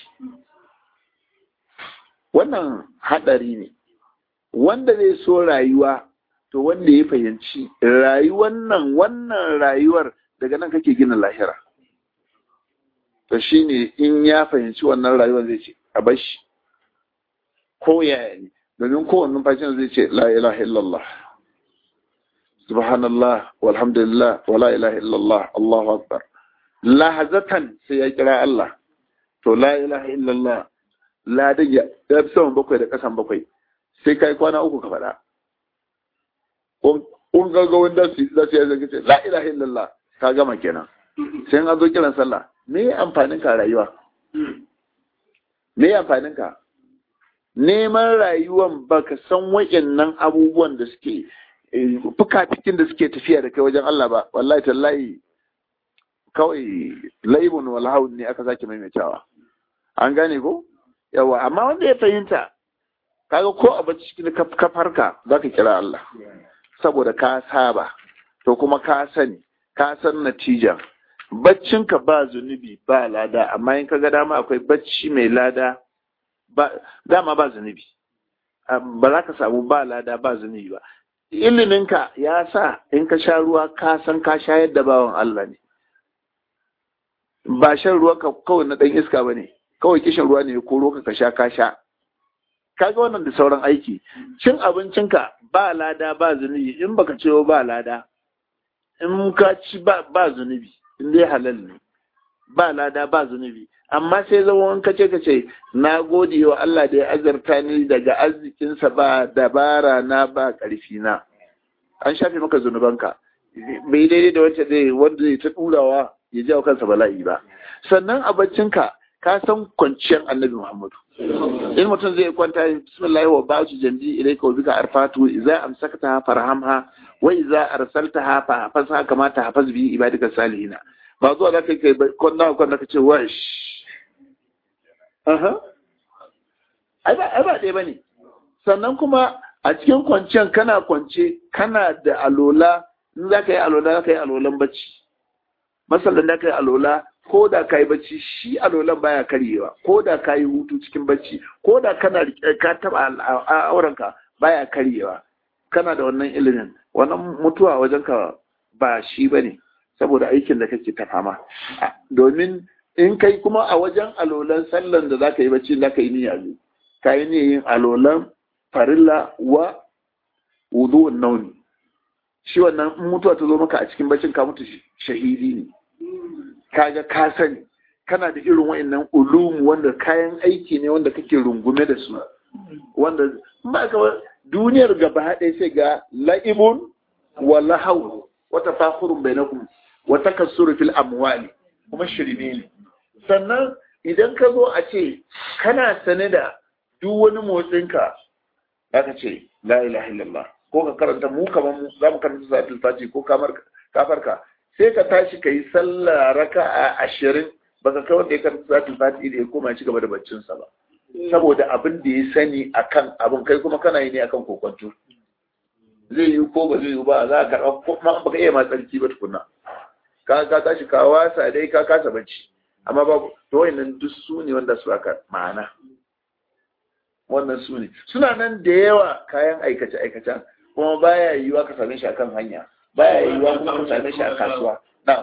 wannan haɗari ne wanda zai so rayuwa to wanda ya fahimci rayuwar nan wannan rayuwar daga nan kake gina lahira to shine in ya fahimci wannan rayuwar zai ce a bashi ko yaya ne domin kowane numfashin zai ce la ilaha illallah subhanallah walhamdulillah wa la ilaha illallah allahu akbar lahazatan sai ya kira Allah to la ilaha illallah la da ya fi saman bakwai da kasan bakwai sai kai kwana uku ka faɗa kun ga wanda su za su yi ce la ilaha illallah ka gama kenan sai an zo kiran sallah me ya amfanin ka rayuwa me ya amfanin ka neman rayuwan baka san wayannan abubuwan da suke fuka cikin da suke tafiya da kai wajen Allah ba wallahi tallahi kawai laibun wal haun ne aka sake maimaitawa an gane ko yawa amma wanda ya fahimta kaga ko a bacci cikin kafarka zaka kira Allah saboda ka saba to kuma ka sani ka san natija baccinka ba zunubi ba lada amma in kaga dama akwai bacci mai lada ba dama ba zunubi ba za ka samu ba lada ba zunubi ba iliminka ya sa in ka sha ruwa ka san ka shayar da bawan Allah ne ba shan ruwa ka kawai na ɗan iska ba ne kawai kishin ruwa ne ko roka ka sha ka sha kaga wannan da sauran aiki cin abincinka ba lada ba zunubi in baka ce ba lada in ka ci ba zunubi in dai halal ne ba lada ba zunubi amma sai zama wani kace kace na gode wa Allah da ya azarta ni daga arzikinsa ba dabara na ba ƙarfi na an shafe maka zunubanka bai daidai da wancan zai wanda zai ta ɗurawa ya jawo kansa bala'i ba sannan a baccinka ka san kwanciyar annabi Muhammadu in mutum zai kwanta bismillah wa ba'u jambi ilayka wa bika arfatu idza amsakta farhamha wa idza arsaltaha fa hafazha kama tahfaz bi ibadika salihina ba zuwa da kai kai kwanna kwanna ka ce wash aha ai ba ai ba dai bane sannan kuma a cikin kwanciyar kana kwance kana da alola in za ka yi alola za ka yi alolan bacci masallan da ka yi alola ko da ka yi bacci shi alolan baya karyewa ko da ka yi hutu cikin bacci ko da kana ka taba aurenka baya karyewa kana da wannan ilimin wannan mutuwa wajen ka ba shi bane saboda aikin da kake ta fama domin in kai kuma a wajen alolan sallan da zaka yi bacci zaka yi niyya ne ka yi niyyar yin alolan farilla wa wudu'un nauni shi wannan mutuwa ta zo maka a cikin baccin ka mutu shahidi ne kaga ka sani kana da irin wa'annan ulum wanda kayan aiki ne wanda kake rungume da su wanda ba ka duniyar gaba ɗaya sai ga la'ibun wa lahau wa tafakhurun bainakum wa takassuru fil amwali kuma shirme ne sannan idan ka zo a ce kana sane da duk wani motsinka ka ce la ilaha illallah ko ka karanta mu kamar mu za mu karanta salatul fati ko kamar kafarka sai ka tashi ka yi sallah raka'a ashirin baka kai wanda ya karanta salatul fati da ya koma ci gaba da baccinsa ba saboda abin da ya sani akan abin kai kuma kana yi ne akan kokonto zai yi ko ba zai yi ba za ka karɓa ko ma baka iya ma tsarki ba tukuna ka ka tashi ka wasa dai ka kasa bacci amma babu to wayannan duk su ne wanda su aka ma'ana wannan su ne suna nan da yawa kayan aikace aikace kuma baya yiwuwa ka same shi akan hanya baya yiwuwa kuma ka same shi a kasuwa na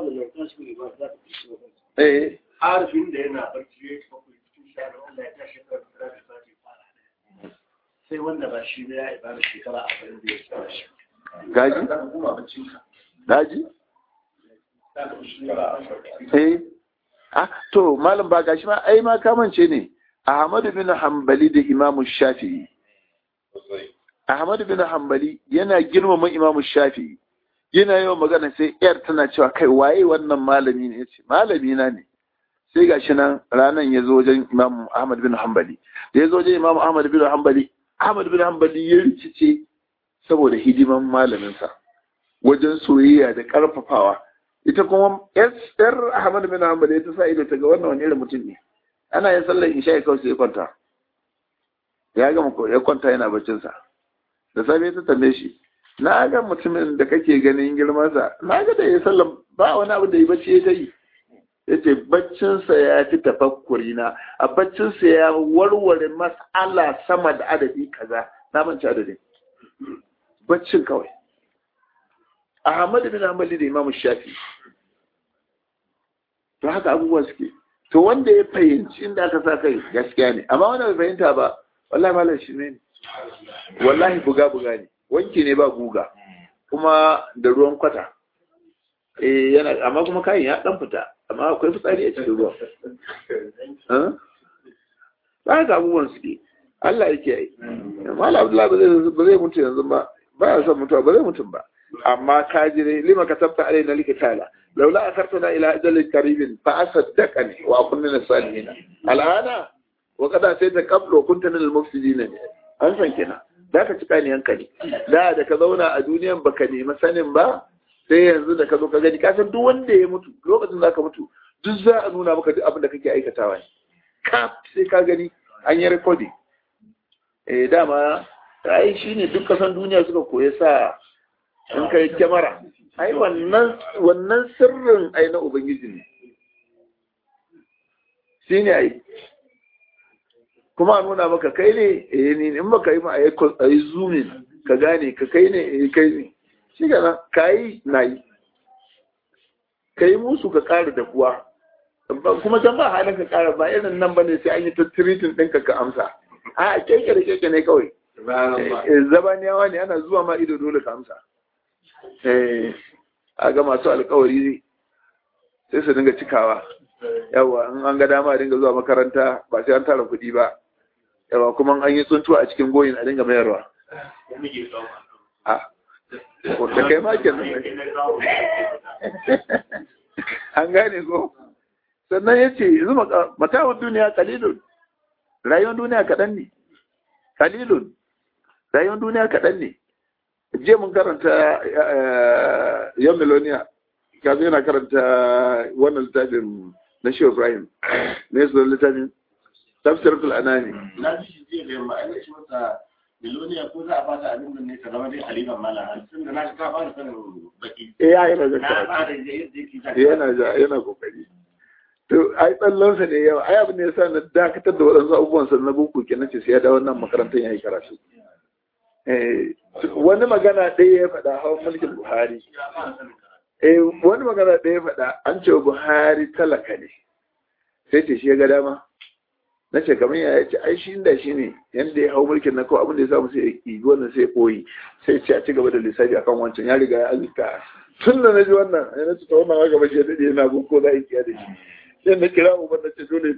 eh harfin da yana barci ya tafi cikin shanu Allah ya tashi kan kira da sati fara sai wanda ba shi ya ibada shekara a bayan da ya tsara shi gaji ka kuma baccin ka gaji za ka fi shekara a eh ah to malam ba gashi ma ai ma kamance ne Ahmadu bin Hanbali da Imam Shafi'i Ahmadu bin Hanbali yana girmama Imam Shafi'i yana yawan magana sai yar tana cewa kai waye wannan malami ne yace malami na ne sai gashi nan ranan ya zo wajen Imam Ahmad bin Hanbali da ya zo wajen Imam Ahmad bin Hanbali Ahmad bin Hanbali ya rikice saboda hidiman malaminsa wajen soyayya da karfafawa ita kuma yar Ahmad bin Hanbali ta sa ido ta ga wannan wani irin mutum ne ana yin sallar isha ya kawai sai ya kwanta ya gama ya kwanta yana baccinsa da safe ta tambaye shi na ga mutumin da kake ganin girmansa na ga da ya sallar ba wani abu da ya bacci ya ta yi ya ce baccinsa ya fi tafakkuri na a baccinsa ya warware mas'ala sama da adadi kaza na manci adadin baccin kawai Ahmad bin Hanbali da Imam Shafi to haka abubuwa suke to wanda ya fahimci inda aka sa kai gaskiya ne amma wanda bai fahimta ba wallahi malam shi ne wallahi buga buga ne wanki ne ba guga kuma da ruwan kwata eh yana amma kuma kayan ya dan fita amma akwai fitsari a cikin ruwa ba ga abubuwan suke Allah yake yi malam Abdullahi ba zai ba zai mutu yanzu ba ba ya son mutuwa ba zai mutu ba amma ka ji dai lima katabta alaina likitala لولا أخرتنا إلى أجل قريب فأصدقني وأكون من الصالحين الآن وقد أتيت قبل وكنت من المفسدين an san kina za ka cika ni hankali da da ka zauna a duniyan baka nemi sanin ba sai yanzu da ka zo ka gani kasan duk wanda ya mutu lokacin za ka mutu duk za a nuna maka duk abin da kake aikatawa ne ka sai ka gani an yi recording eh dama ai shine duk kasan duniya suka koya sa in kai kyamara ai wannan wannan sirrin ai na ubangiji ne shi ne ai kuma a nuna maka kai ne eh ni in baka yi ma a yi zoomin ka gane ka kai ne eh kai ne shi ga ka yi na yi ka yi musu ka ƙara da kuwa kuma can ba halin ka ƙara ba irin nan ba ne sai an yi ta tiritin ɗinka ka amsa a keke da keke ne kawai zabaniyawa ne ana zuwa ma ido dole ka amsa a ga masu alkawari sai su dinga cikawa yawa in an ga dama dinga zuwa makaranta ba sai an tara kuɗi ba yawa kuma an yi tsuntuwa a cikin goyin a dinga mayarwa a da kai ma ke an gane ko sannan ya ce yanzu matawar duniya kalilun rayuwar duniya kaɗan ne kalilun rayuwar duniya kaɗan ne je mun karanta yan miloniya kaza yana karanta wannan littafin na shi ibrahim ne su littafin tafsiratul anani na ji shi jiya da yamma ai shi masa miloniya ko za a fata abin da ne ka zama dai haliban mala tun da na shi ka fara sanin baki eh ya yana da na fara da yadda yake ta yana da yana kokari to ai tsallansa ne yawa ai abin da yasa na dakatar da waɗansu abubuwan sa na boko kenan ce sai ya dawo nan makarantar yayi karatu wani magana ɗaya ya faɗa hawan mulkin Buhari. Eh, wani magana ɗaya ya faɗa an ce Buhari talaka ne. Sai ce shi ya ga dama. Na ce kamar ya ce ai shi inda shi ne yadda ya hau mulkin na kawai abin da ya samu sai ya yi wannan sai ya koyi sai ce a ci gaba da lissafi akan wancan ya riga ya azurta tun da na ji wannan ya na ta wannan haka ba shi da yana gun ko za a yi kiya da shi sai na kira uban na ce dole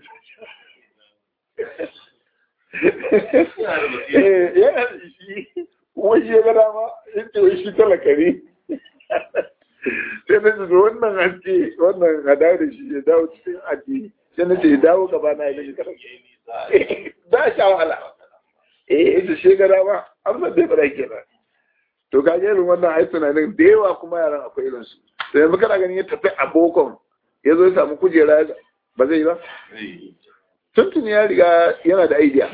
eh yana da shi wai ya ga dama in ce wai shi talaka ne sai na ce wannan haske wannan a dawo da shi ya dawo cikin addini sai na ce ya dawo gaba na ya ga ba sha wahala eh ita shi ga dama amma bai fara kenan to ga irin wannan ai tunanin da yawa kuma yaran akwai irin su to yanzu kana ganin ya tafi a bokon ya zo ya samu kujera ba zai yi ba tuntun ya riga yana da idea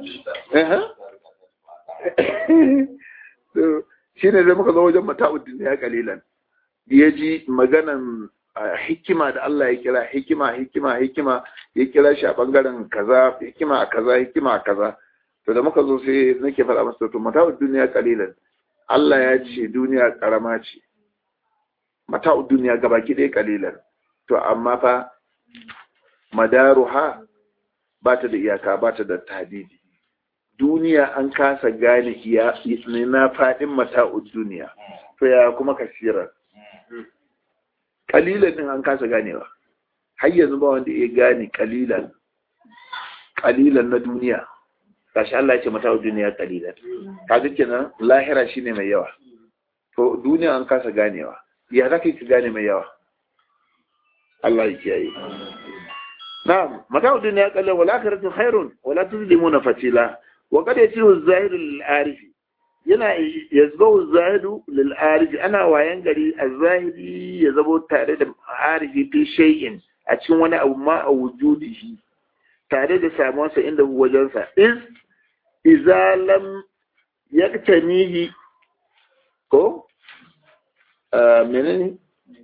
shi ne zai muka zo wajen mata'uddin ya kalilan ya ji maganan hikima da Allah ya kira hikima hikima hikima ya kira shi a bangaren kaza hikima a kaza hikima a kaza to da muka zo sai nake faɗa masa to mata'ud duniya kalilan Allah ya ce duniya karama ce mata'ud duniya gabaki ɗaya kalilan to amma fa madaruha ba ta da iyaka ba ta da tadidi duniya an kasa gane iya na faɗin mata'ud duniya to ya kuma kasirar kalilan din an kasa ganewa har yanzu ba wanda ya gane kalilan kalilan na duniya gashi Allah ya ce mata duniya kalilan kaga kenan lahira shine mai yawa to duniya an kasa ganewa ya za ka gane mai yawa Allah ya kiyaye na'am mata duniya kalilan wala akhiratu khairun wala tuzlimuna fatila wa qad yasiru az-zahiru lil-arifi yana yazbahu zahidu lil arifi ana wayan gari az-zahiri ya zabo tare da arifi fi shay'in a cikin wani abu ma a wujudihi tare da samuwarsa inda wajensa is iza lam yaktanihi ko menene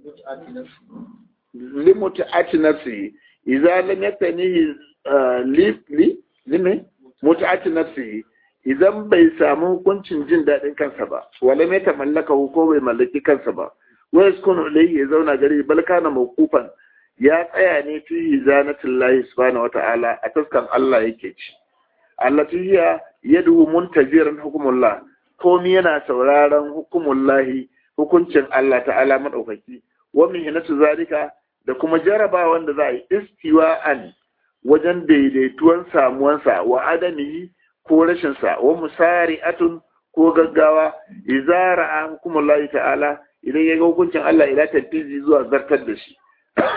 limutu ati nafsi iza lam yaktanihi li li lime mutu ati nafsi idan bai samu hukuncin jin daɗin kansa ba wala mai ta mallaka ko bai mallaki kansa ba wai sukun ilayhi ya zauna gari bal kana mawqufan ya tsaya ne fi zanatin lahi subhanahu wata'ala a taskan Allah yake ci allati hiya yadu muntaziran hukumullah komi yana sauraron hukumullahi hukuncin Allah ta'ala madaukaki wa mihnatu zalika da kuma jarabawan da za a yi istiwa'an wajen daidaituwan samuwansa wa adamihi ko rashinsa wa musari'atun ko gaggawa idza ra'a hukumullahi ta'ala idan ya ga hukuncin Allah ila tanfizi zuwa zartar da shi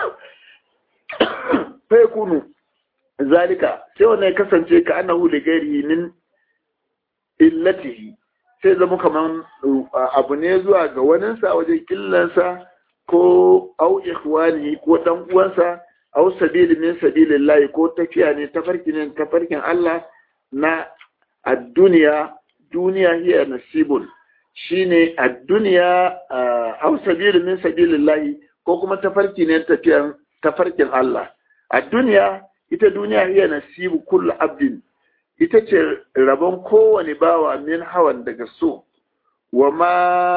fa yakunu zalika sai wannan ya kasance ka annahu da gairi min illatihi sai zama kaman abu ne zuwa ga waninsa wajen killansa ko au ikhwani ko dan uwansa au sabili min sabilillahi ko tafiya ne tafarkin ne tafarkin Allah na ad-dunya duniya hiya nasibun shine ad-dunya au sabili min sabilillahi ko kuma tafarki ne tafiyan tafarkin Allah ad-dunya ita duniya hiya nasibu kullu abdin ita ce rabon kowane bawa min hawan daga so wa ma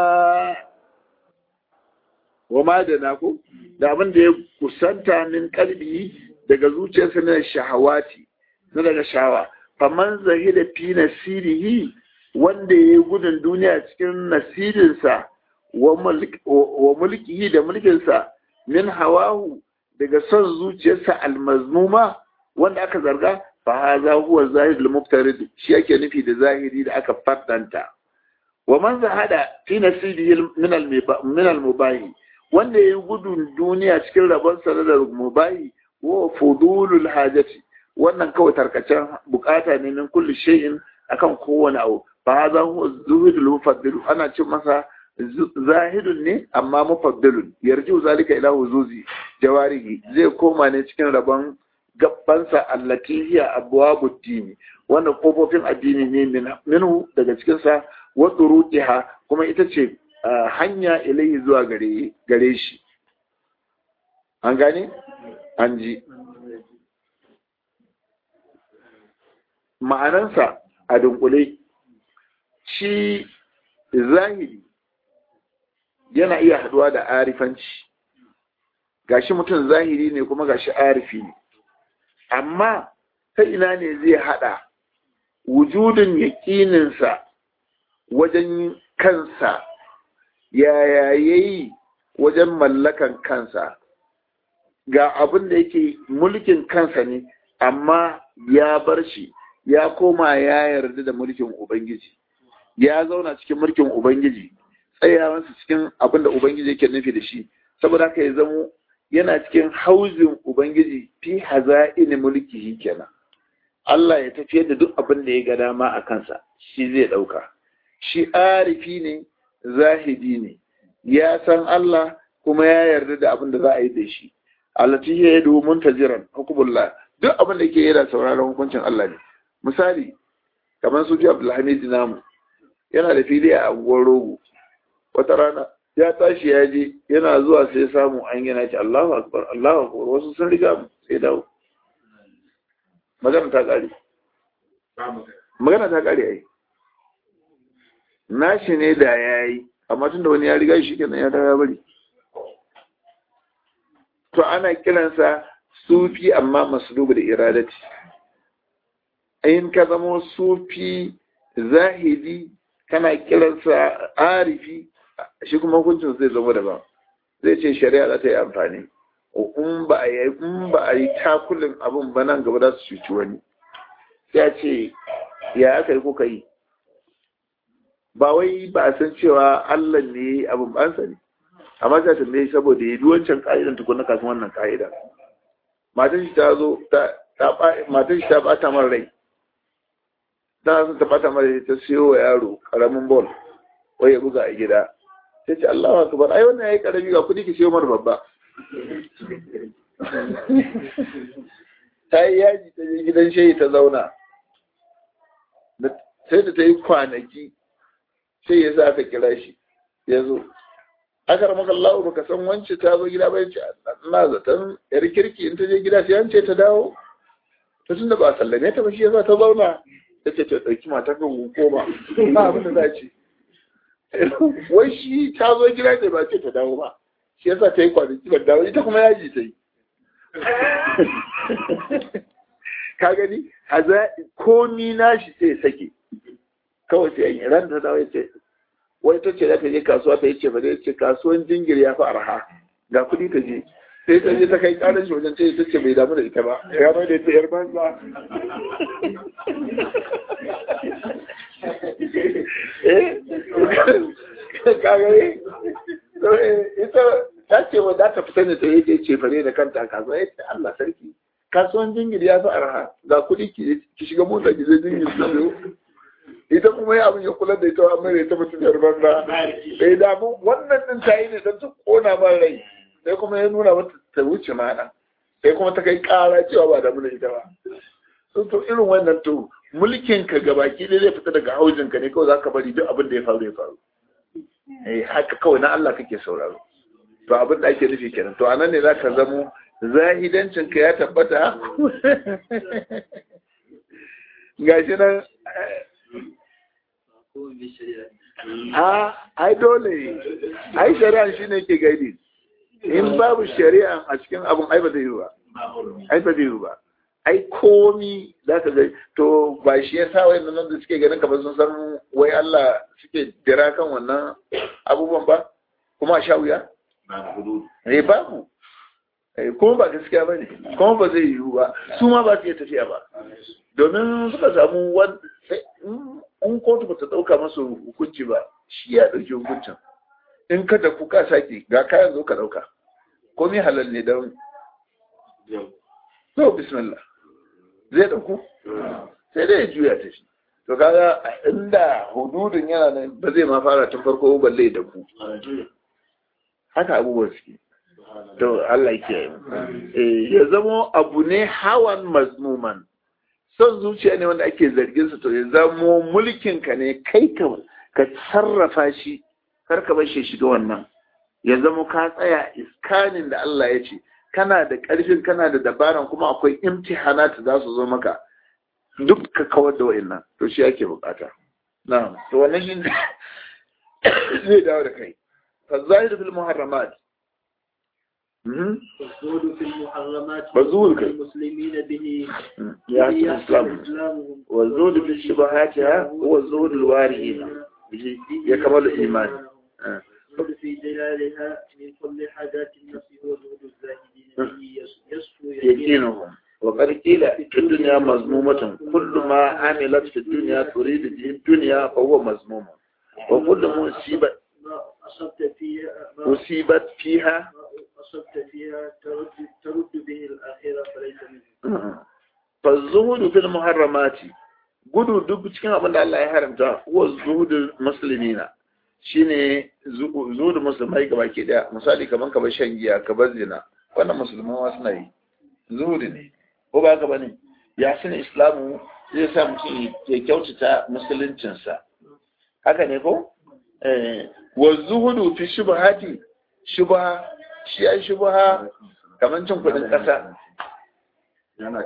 wa ma da naku da abin da ya kusanta min kalbi daga zuciyarsa na shahawati na daga shawa faman zahida fi nasirihi wanda ya yi gudun duniya cikin nasirinsa wa mulkihi da mulkinsa min hawahu daga son zuciyarsa almazmuma wanda aka zarga fa hadha huwa zahid al-muftarid shi yake nufi da zahiri da aka faddanta wa man zahada fi nasibihi min al-mubahi wanda yayi gudun duniya cikin rabon sa da mubahi wa fudulul hajati wannan kawai tarkacen bukata ne min kulli shay'in akan kowane abu fa hadha huwa zuhud al-mufaddil ana cin masa zahidun ne amma mufaddilun yarju zalika ila huzuzi jawarihi zai koma ne cikin rabon gabbansa allati hiya abwabud dini wannan kofofin addini ne minhu daga cikin sa wa turuqiha kuma ita ce hanya ilayhi zuwa gare gare shi an gane an ji ma'anansa a dunkule shi zahiri yana iya haduwa da arifanci gashi mutum zahiri ne kuma gashi arifi ne amma ta ina ne zai hada wujudin yaƙininsa wajen kansa yaya yayi wajen mallakan kansa ga abin da yake mulkin kansa ne amma ya bar shi ya koma ya yarda da mulkin ubangiji ya zauna cikin mulkin ubangiji tsayawansa cikin abin da ubangiji yake nufi da shi saboda haka ya zamo yana cikin hauzin ubangiji fi haza'in mulkihi kenan Allah ya tafiyar da duk abin da ya ga dama a kansa shi zai ɗauka shi arifi ne zahidi ne ya san Allah kuma ya yarda da abin da za a yi da shi allati ya yadu muntaziran hukumullah duk abin da yake yana sauraron hukuncin Allah ne misali kamar su Abdulhamid namu yana da fili a anguwar rogo wata rana ya tashi ya je yana zuwa sai samu an yana ce Allahu akbar Allahu akbar wasu sun riga mu sai dawo magana ta kare magana ta kare ai nashi ne da yayi amma tunda wani ya riga shi kenan ya dawo ya bari to ana kiransa sufi amma maslubu da iradati in ka zamo sufi zahidi kana kiransa arifi shi kuma hukuncin zai zama daban zai ce shari'a za ta yi amfani in ba a yi in ba a yi takulin abin ba nan gaba za su cuci wani ya ce ya aka yi kuka yi ba wai ba a san cewa Allah ne abin ba sani amma ta tambaye saboda ya wancan ka'idan tukuna kafin wannan ka'ida matan shi ta zo ta matan shi ta bata mara rai ta sun ta bata mara rai ta siyo wa yaro karamin bol wai ya buga a gida sai ce Allah akbar ai wannan yayi karami ga kudi ki siyo mara babba ta yi yaji ta je gidan shehi ta zauna sai da ta yi kwanaki sai ya sa aka kira shi ya zo aka rama kallahu baka san wance ta zo gida bai ce na zaton yar kirki in ta je gida sai an ce ta dawo to tunda ba sallame ta ba shi yasa ta zauna ta ce ta dauki matar ka koma ba abin da za ce wai shi ta zo gida ne ba ce ta dawo ba shi yasa ta yi kwanaki ban dawo ita kuma yaji ta yi ka gani haza komi nashi sai sake kawai sai yi ran da dawo ya ce wai ta ce za ta je kasuwa ta yi ce ba zai ce kasuwan jingir ya fi arha ga kuɗi ta je sai ta je ta kai ƙarar shi wajen ce ta ce bai damu da ita ba ya mai da ita yar banza eh kagare ita ta ce wa za ta fita ne ta yi je ce fare da kanta kasuwa ya ce Allah sarki kasuwan jingir ya fi arha ga kuɗi ki shiga mota ki je jingir ta biyo ita kuma ya abin ya kula da ita amma ita mutum yar banza bai damu wannan din ta yi ne don ta kona man rai sai kuma ya nuna mata ta wuce mana sai kuma ta kai kara cewa ba damu da ita ba sun to irin wannan to mulkin ka gabaki ɗaya zai fita daga haujin ka ne kawai zaka bari duk abin da ya faru ya faru eh haka kawai na Allah kake sauraro to abin da ake nufi kenan to anan ne zaka zamo zahidancin ka ya tabbata gashi nan a ai dole ai shari'a shi ne ke gaidi in babu shari'a a cikin abin ai ba zai yi ba ai ba zai yi ba ai komi za ka ga to ba shi ya sa wayan nan da suke ganin kamar sun san wai Allah suke jira kan wannan abubuwan ba kuma a sha wuya eh babu kuma ba gaskiya ba ne kuma ba zai yiwu ba su ma ba su iya tafiya ba domin suka samu in kotu ba ta ɗauka masu hukunci ba shi ya ɗauki hukuncin in ka da kuka sake ga kayan zo ka ɗauka komai halal ne don so bismillah zai ɗauku sai dai ya juya ta shi to kaga inda hududun yana nan ba zai ma fara tun farko balle da ku haka abubuwan suke to Allah ke ya zamo abu ne hawan mazmuman son zuciya ne wanda ake zargin sa to ya zamo mulkin ka ne kai ka ka sarrafa shi kar ka bar shi shiga wannan ya zamo ka tsaya iskanin da Allah ya ce kana da ƙarfin kana da dabaran kuma akwai imtihanat za su zo maka duk ka kawar da wa'annan to shi ake bukata na'am to wannan shi zai dawo da kai fa zahiru fil muharramat والزهد في المحرمات والزهد كيف؟ المسلمين به يا به الإسلام إسلامهم والزهد في الشبهات هو الزهد الواري به يكمل الإيمان الزهد في جلالها من كل حاجات النفس هو زهد الزاهدين به يصفو يقينهم وقد قيل في الدنيا مذمومة كل ما عملت في الدنيا تريد به الدنيا فهو مذموم وكل مصيبة ما أصبت فيها ما مصيبت فيها ما أصبت فيها ترد, ترد به الآخرة فليس منه فالزهد في المحرمات gudu duk cikin abin da Allah ya haramta wa zuhudul muslimina shine zuhudul musulmai gaba ke daya misali kaman ka bar shan giya ka bar zina wannan musulman wasu na yi zuhudu ne ko ba ka bane ya sani islamu zai sa mutum ya kyautata musuluncinsa haka ne ko eh wa zuhudu fi shubhati shubha shi ai shubha kaman cin kudin kasa yana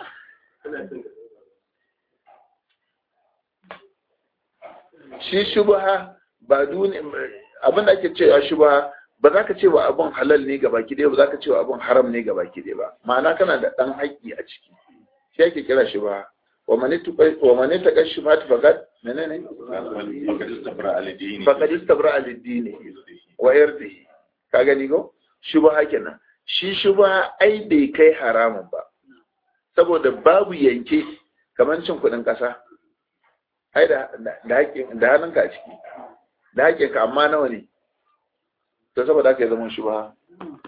shi shubha ba duni abin da ake cewa shubha ba za ka ce wa abin halal ne ga baki ɗaya ba za ka ce wa abin haram ne ga baki ɗaya ba ma'ana kana da ɗan haƙƙi a ciki shi ake kira shubha wa mani tuqai wa mani taqa shubhat faqad menene faqad istabra al-din faqad istabra al-din wa irdihi ka gani ko shubha kenan shi shubha ai bai kai haramun ba saboda babu yanke kamar cin kuɗin ƙasa ai da da haƙƙin da hannunka a ciki da haƙƙinka amma nawa ne to saboda haka ya zama shubha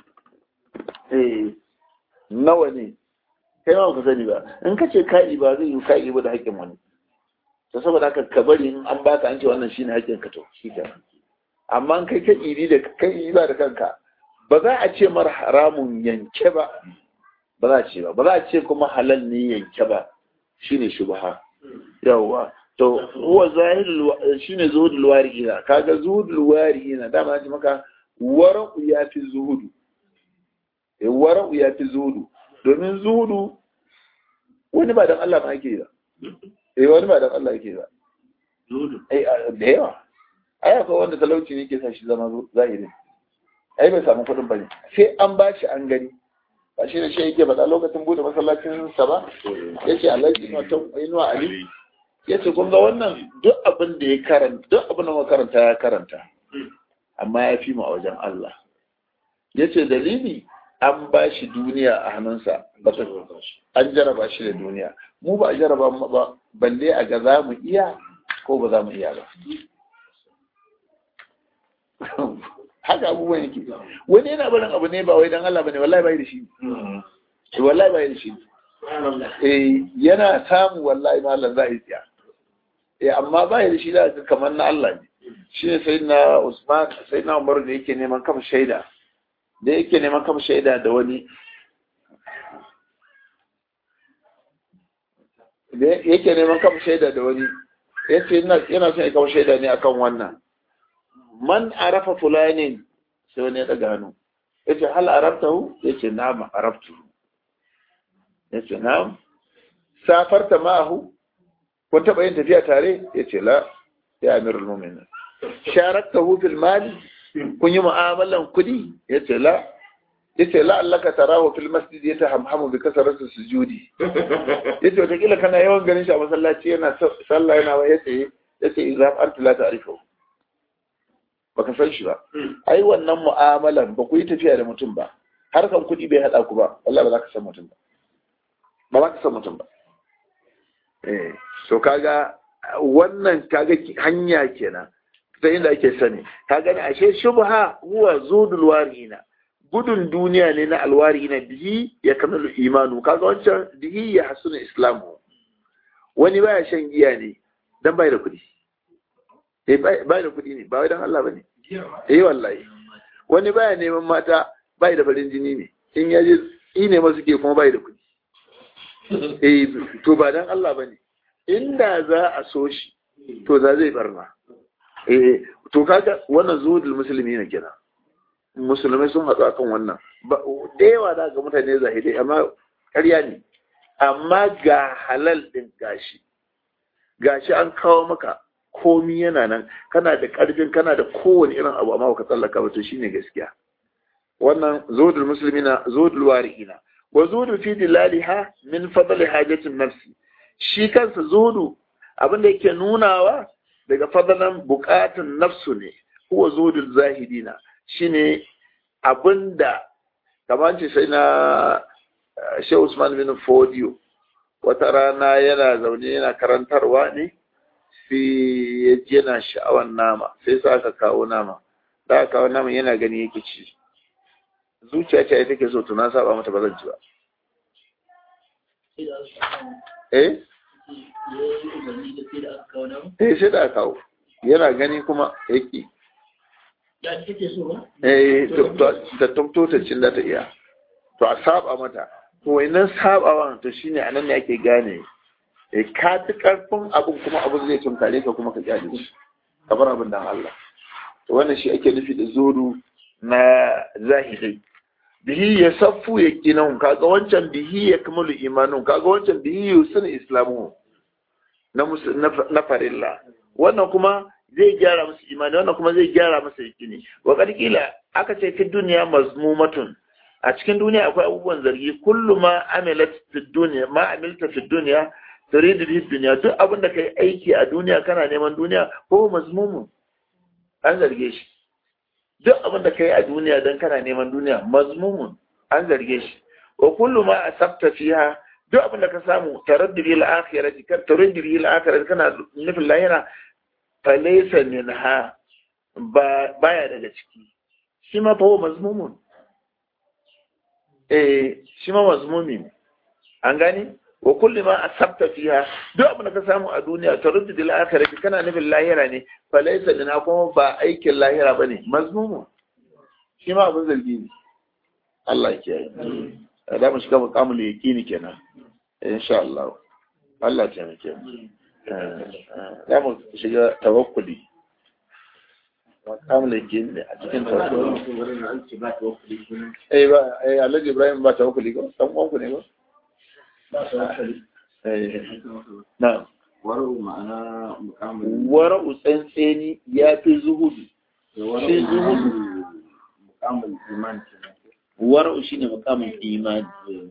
eh nawa ne kai ma ka sani ba in ka ce ka'i ba zai yi ka'i ba da haƙƙin wani to saboda haka ka bari in an baka an ce wannan shine haƙƙin ka to shi ke amma in kai ka iri da kai ba da kanka ba za a ce mar haramun yanke ba ba za a ce ba ba za a ce kuma halal ne yanke ba shine shubha yawwa to huwa zahirul shine zuhudul wari'ina kaga zuhudul wari'ina dama ji maka wara'u yafi zuhudu eh wara'u yafi zuhudu domin zuhudu wani ba dan Allah ma yake ba eh wani ba dan Allah yake ba zuhudu eh da yawa ai akwai wanda talauci ne ke sa shi zama zahiri ai bai samu kuɗin bane sai an bashi an gani ba shi da shi yake faɗa lokacin bude masallacin sa ba yace Allah ya inuwa ali ya ce kun ga wannan duk abin da ya karanta duk abin da makaranta ya karanta amma ya fi mu a wajen Allah ya ce dalili an ba shi duniya a hannunsa an jaraba shi da duniya mu ba a jaraba mu ba balle a ga za mu iya ko ba za mu iya ba haka abubuwan yake wani yana barin abu ne ba wai dan Allah bane wallahi bai da shi wallahi bai da shi eh yana samu wallahi malam za a yi tsiya eh amma ba da shi da kamar na Allah ne shi ne sai na Usman sai na Umar da yake neman kafa shaida da yake neman kafa shaida da wani da yake neman kafa shaida da wani yace yana son ya kafa shaida ne akan wannan man arafa fulanin sai wani ya daga hannu yace hal arabtahu yace na'am arabtuhu yace na'am safarta ma'ahu kun taɓa yin tafiya tare ya ce la ya amirul mu'minin sharakta fil mali kun yi mu'amalan kuɗi ya ce la ya ce la Allah ka tarahu fil masjid ya tahamhamu bi kasaratu sujudi ya ce wataƙila kana yawan ganin shi a masallaci yana sallah yana wa ya ce ya ce idan an tula ta arifa baka san shi ba ai wannan mu'amalan ba ku yi tafiya da mutum ba harkan kuɗi bai haɗa ku ba wallahi ba za ka san mutum ba ba za ka san mutum ba eh so kaga wannan kaga hanya kenan ta inda ake sani kaga ne ashe shubha huwa zudul warina gudun duniya ne na alwarina bihi ya kamalu imanu kaga wancan bihi ya hasuna islamu wani baya shan giya ne dan bai da kuɗi eh bai da kuɗi ne ba wai dan Allah bane eh wallahi wani baya neman mata bai da farin jini ne in yaje ine masu ke kuma bai da kuɗi eh to ba dan Allah bane inda za a so shi to za zai barna eh to kaga wannan zuhudul musulmi ne kenan musulmai sun haɗu akan wannan da yawa da ga mutane zahidai amma ƙarya ne amma ga halal ɗin gashi gashi an kawo maka komi yana nan kana da ƙarfin kana da kowane irin abu amma ka tsallaka ba to shine gaskiya wannan zuhudul muslimina zuhudul wari'ina wa zuhudu fi dilaliha min fadli hajatin nafsi shi kansa zuhudu abin da yake nunawa daga fadalan bukatun nafsu ne huwa zuhudul zahidina shine abinda kamar ce sai na Shehu Usman bin Fodio wata rana yana zaune yana karantarwa ne sai ya ji yana sha'awan nama sai sa aka kawo nama da aka kawo nama yana gani yake ci zuciya ce take so to na saba mata ba zan ci ba eh eh sai da aka kawo yana gani kuma yake eh ta tumto ta cin da ta iya to a saba mata to wannan sabawan to shine anan ne ake gane eh ka fi karfin abin kuma abin zai tunkare ka kuma ka kyale shi kamar abin dan Allah to wannan shi ake nufi da zodu na zahiri bihi ya saffu ya kinan kaga wancan bihi ya kamalu imanun kaga wancan bihi yusun islamu na na farilla wannan kuma zai gyara musu imani wannan kuma zai gyara masa yakini wa kila aka ce fi duniya mazmumatun a cikin duniya akwai abubuwan zargi kullu ma amilat fi duniya ma amilta fi duniya turidu fi duniya duk abin da kai aiki a duniya kana neman duniya ko mazmumun an zarge shi duk abin da kai a duniya dan kana neman duniya mazmumun an zarge shi wa kullu ma asabta fiha duk abin da ka samu taraddudi al-akhirati kan taraddudi al-akhirati kana nufin lahira falaysa minha ba baya daga ciki shi ma fa mazmumun eh shi ma mazmumi ne an gani wa kulli ma asabta fiha duk abin da ka samu a duniya taruddu dil akhirati kana nufin lahira ne fa laysa lana kuma ba aikin lahira bane mazmumu shi ma abin zargi ne Allah ya kiyaye da mu shiga muqamul yaqini kenan insha Allah Allah ya taimake mu da mu shiga tawakkuli muqamul yaqini a cikin tawakkuli eh ba eh Alhaji Ibrahim ba tawakkuli ko dan uwan ku ne ko na wara'u ma'ana mukamin wara'u tsantseni ya fi zuhudu shi zuhudu mukamin iman wara'u shi ne mukamin imani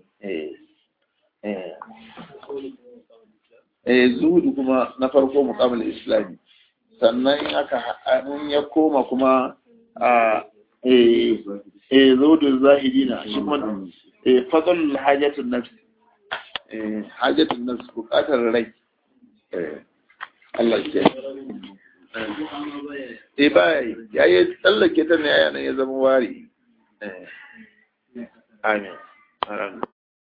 eh zuhudu kuma na farko mukamin islami sannan aka in ya koma kuma a eh zuhudu zahidina shi kuma fadlul hajatun nafsi hajjatun nan su bukatar rai Allah ke eh baya yi ya yi tsallake ta ne a yanar ya zama wari amin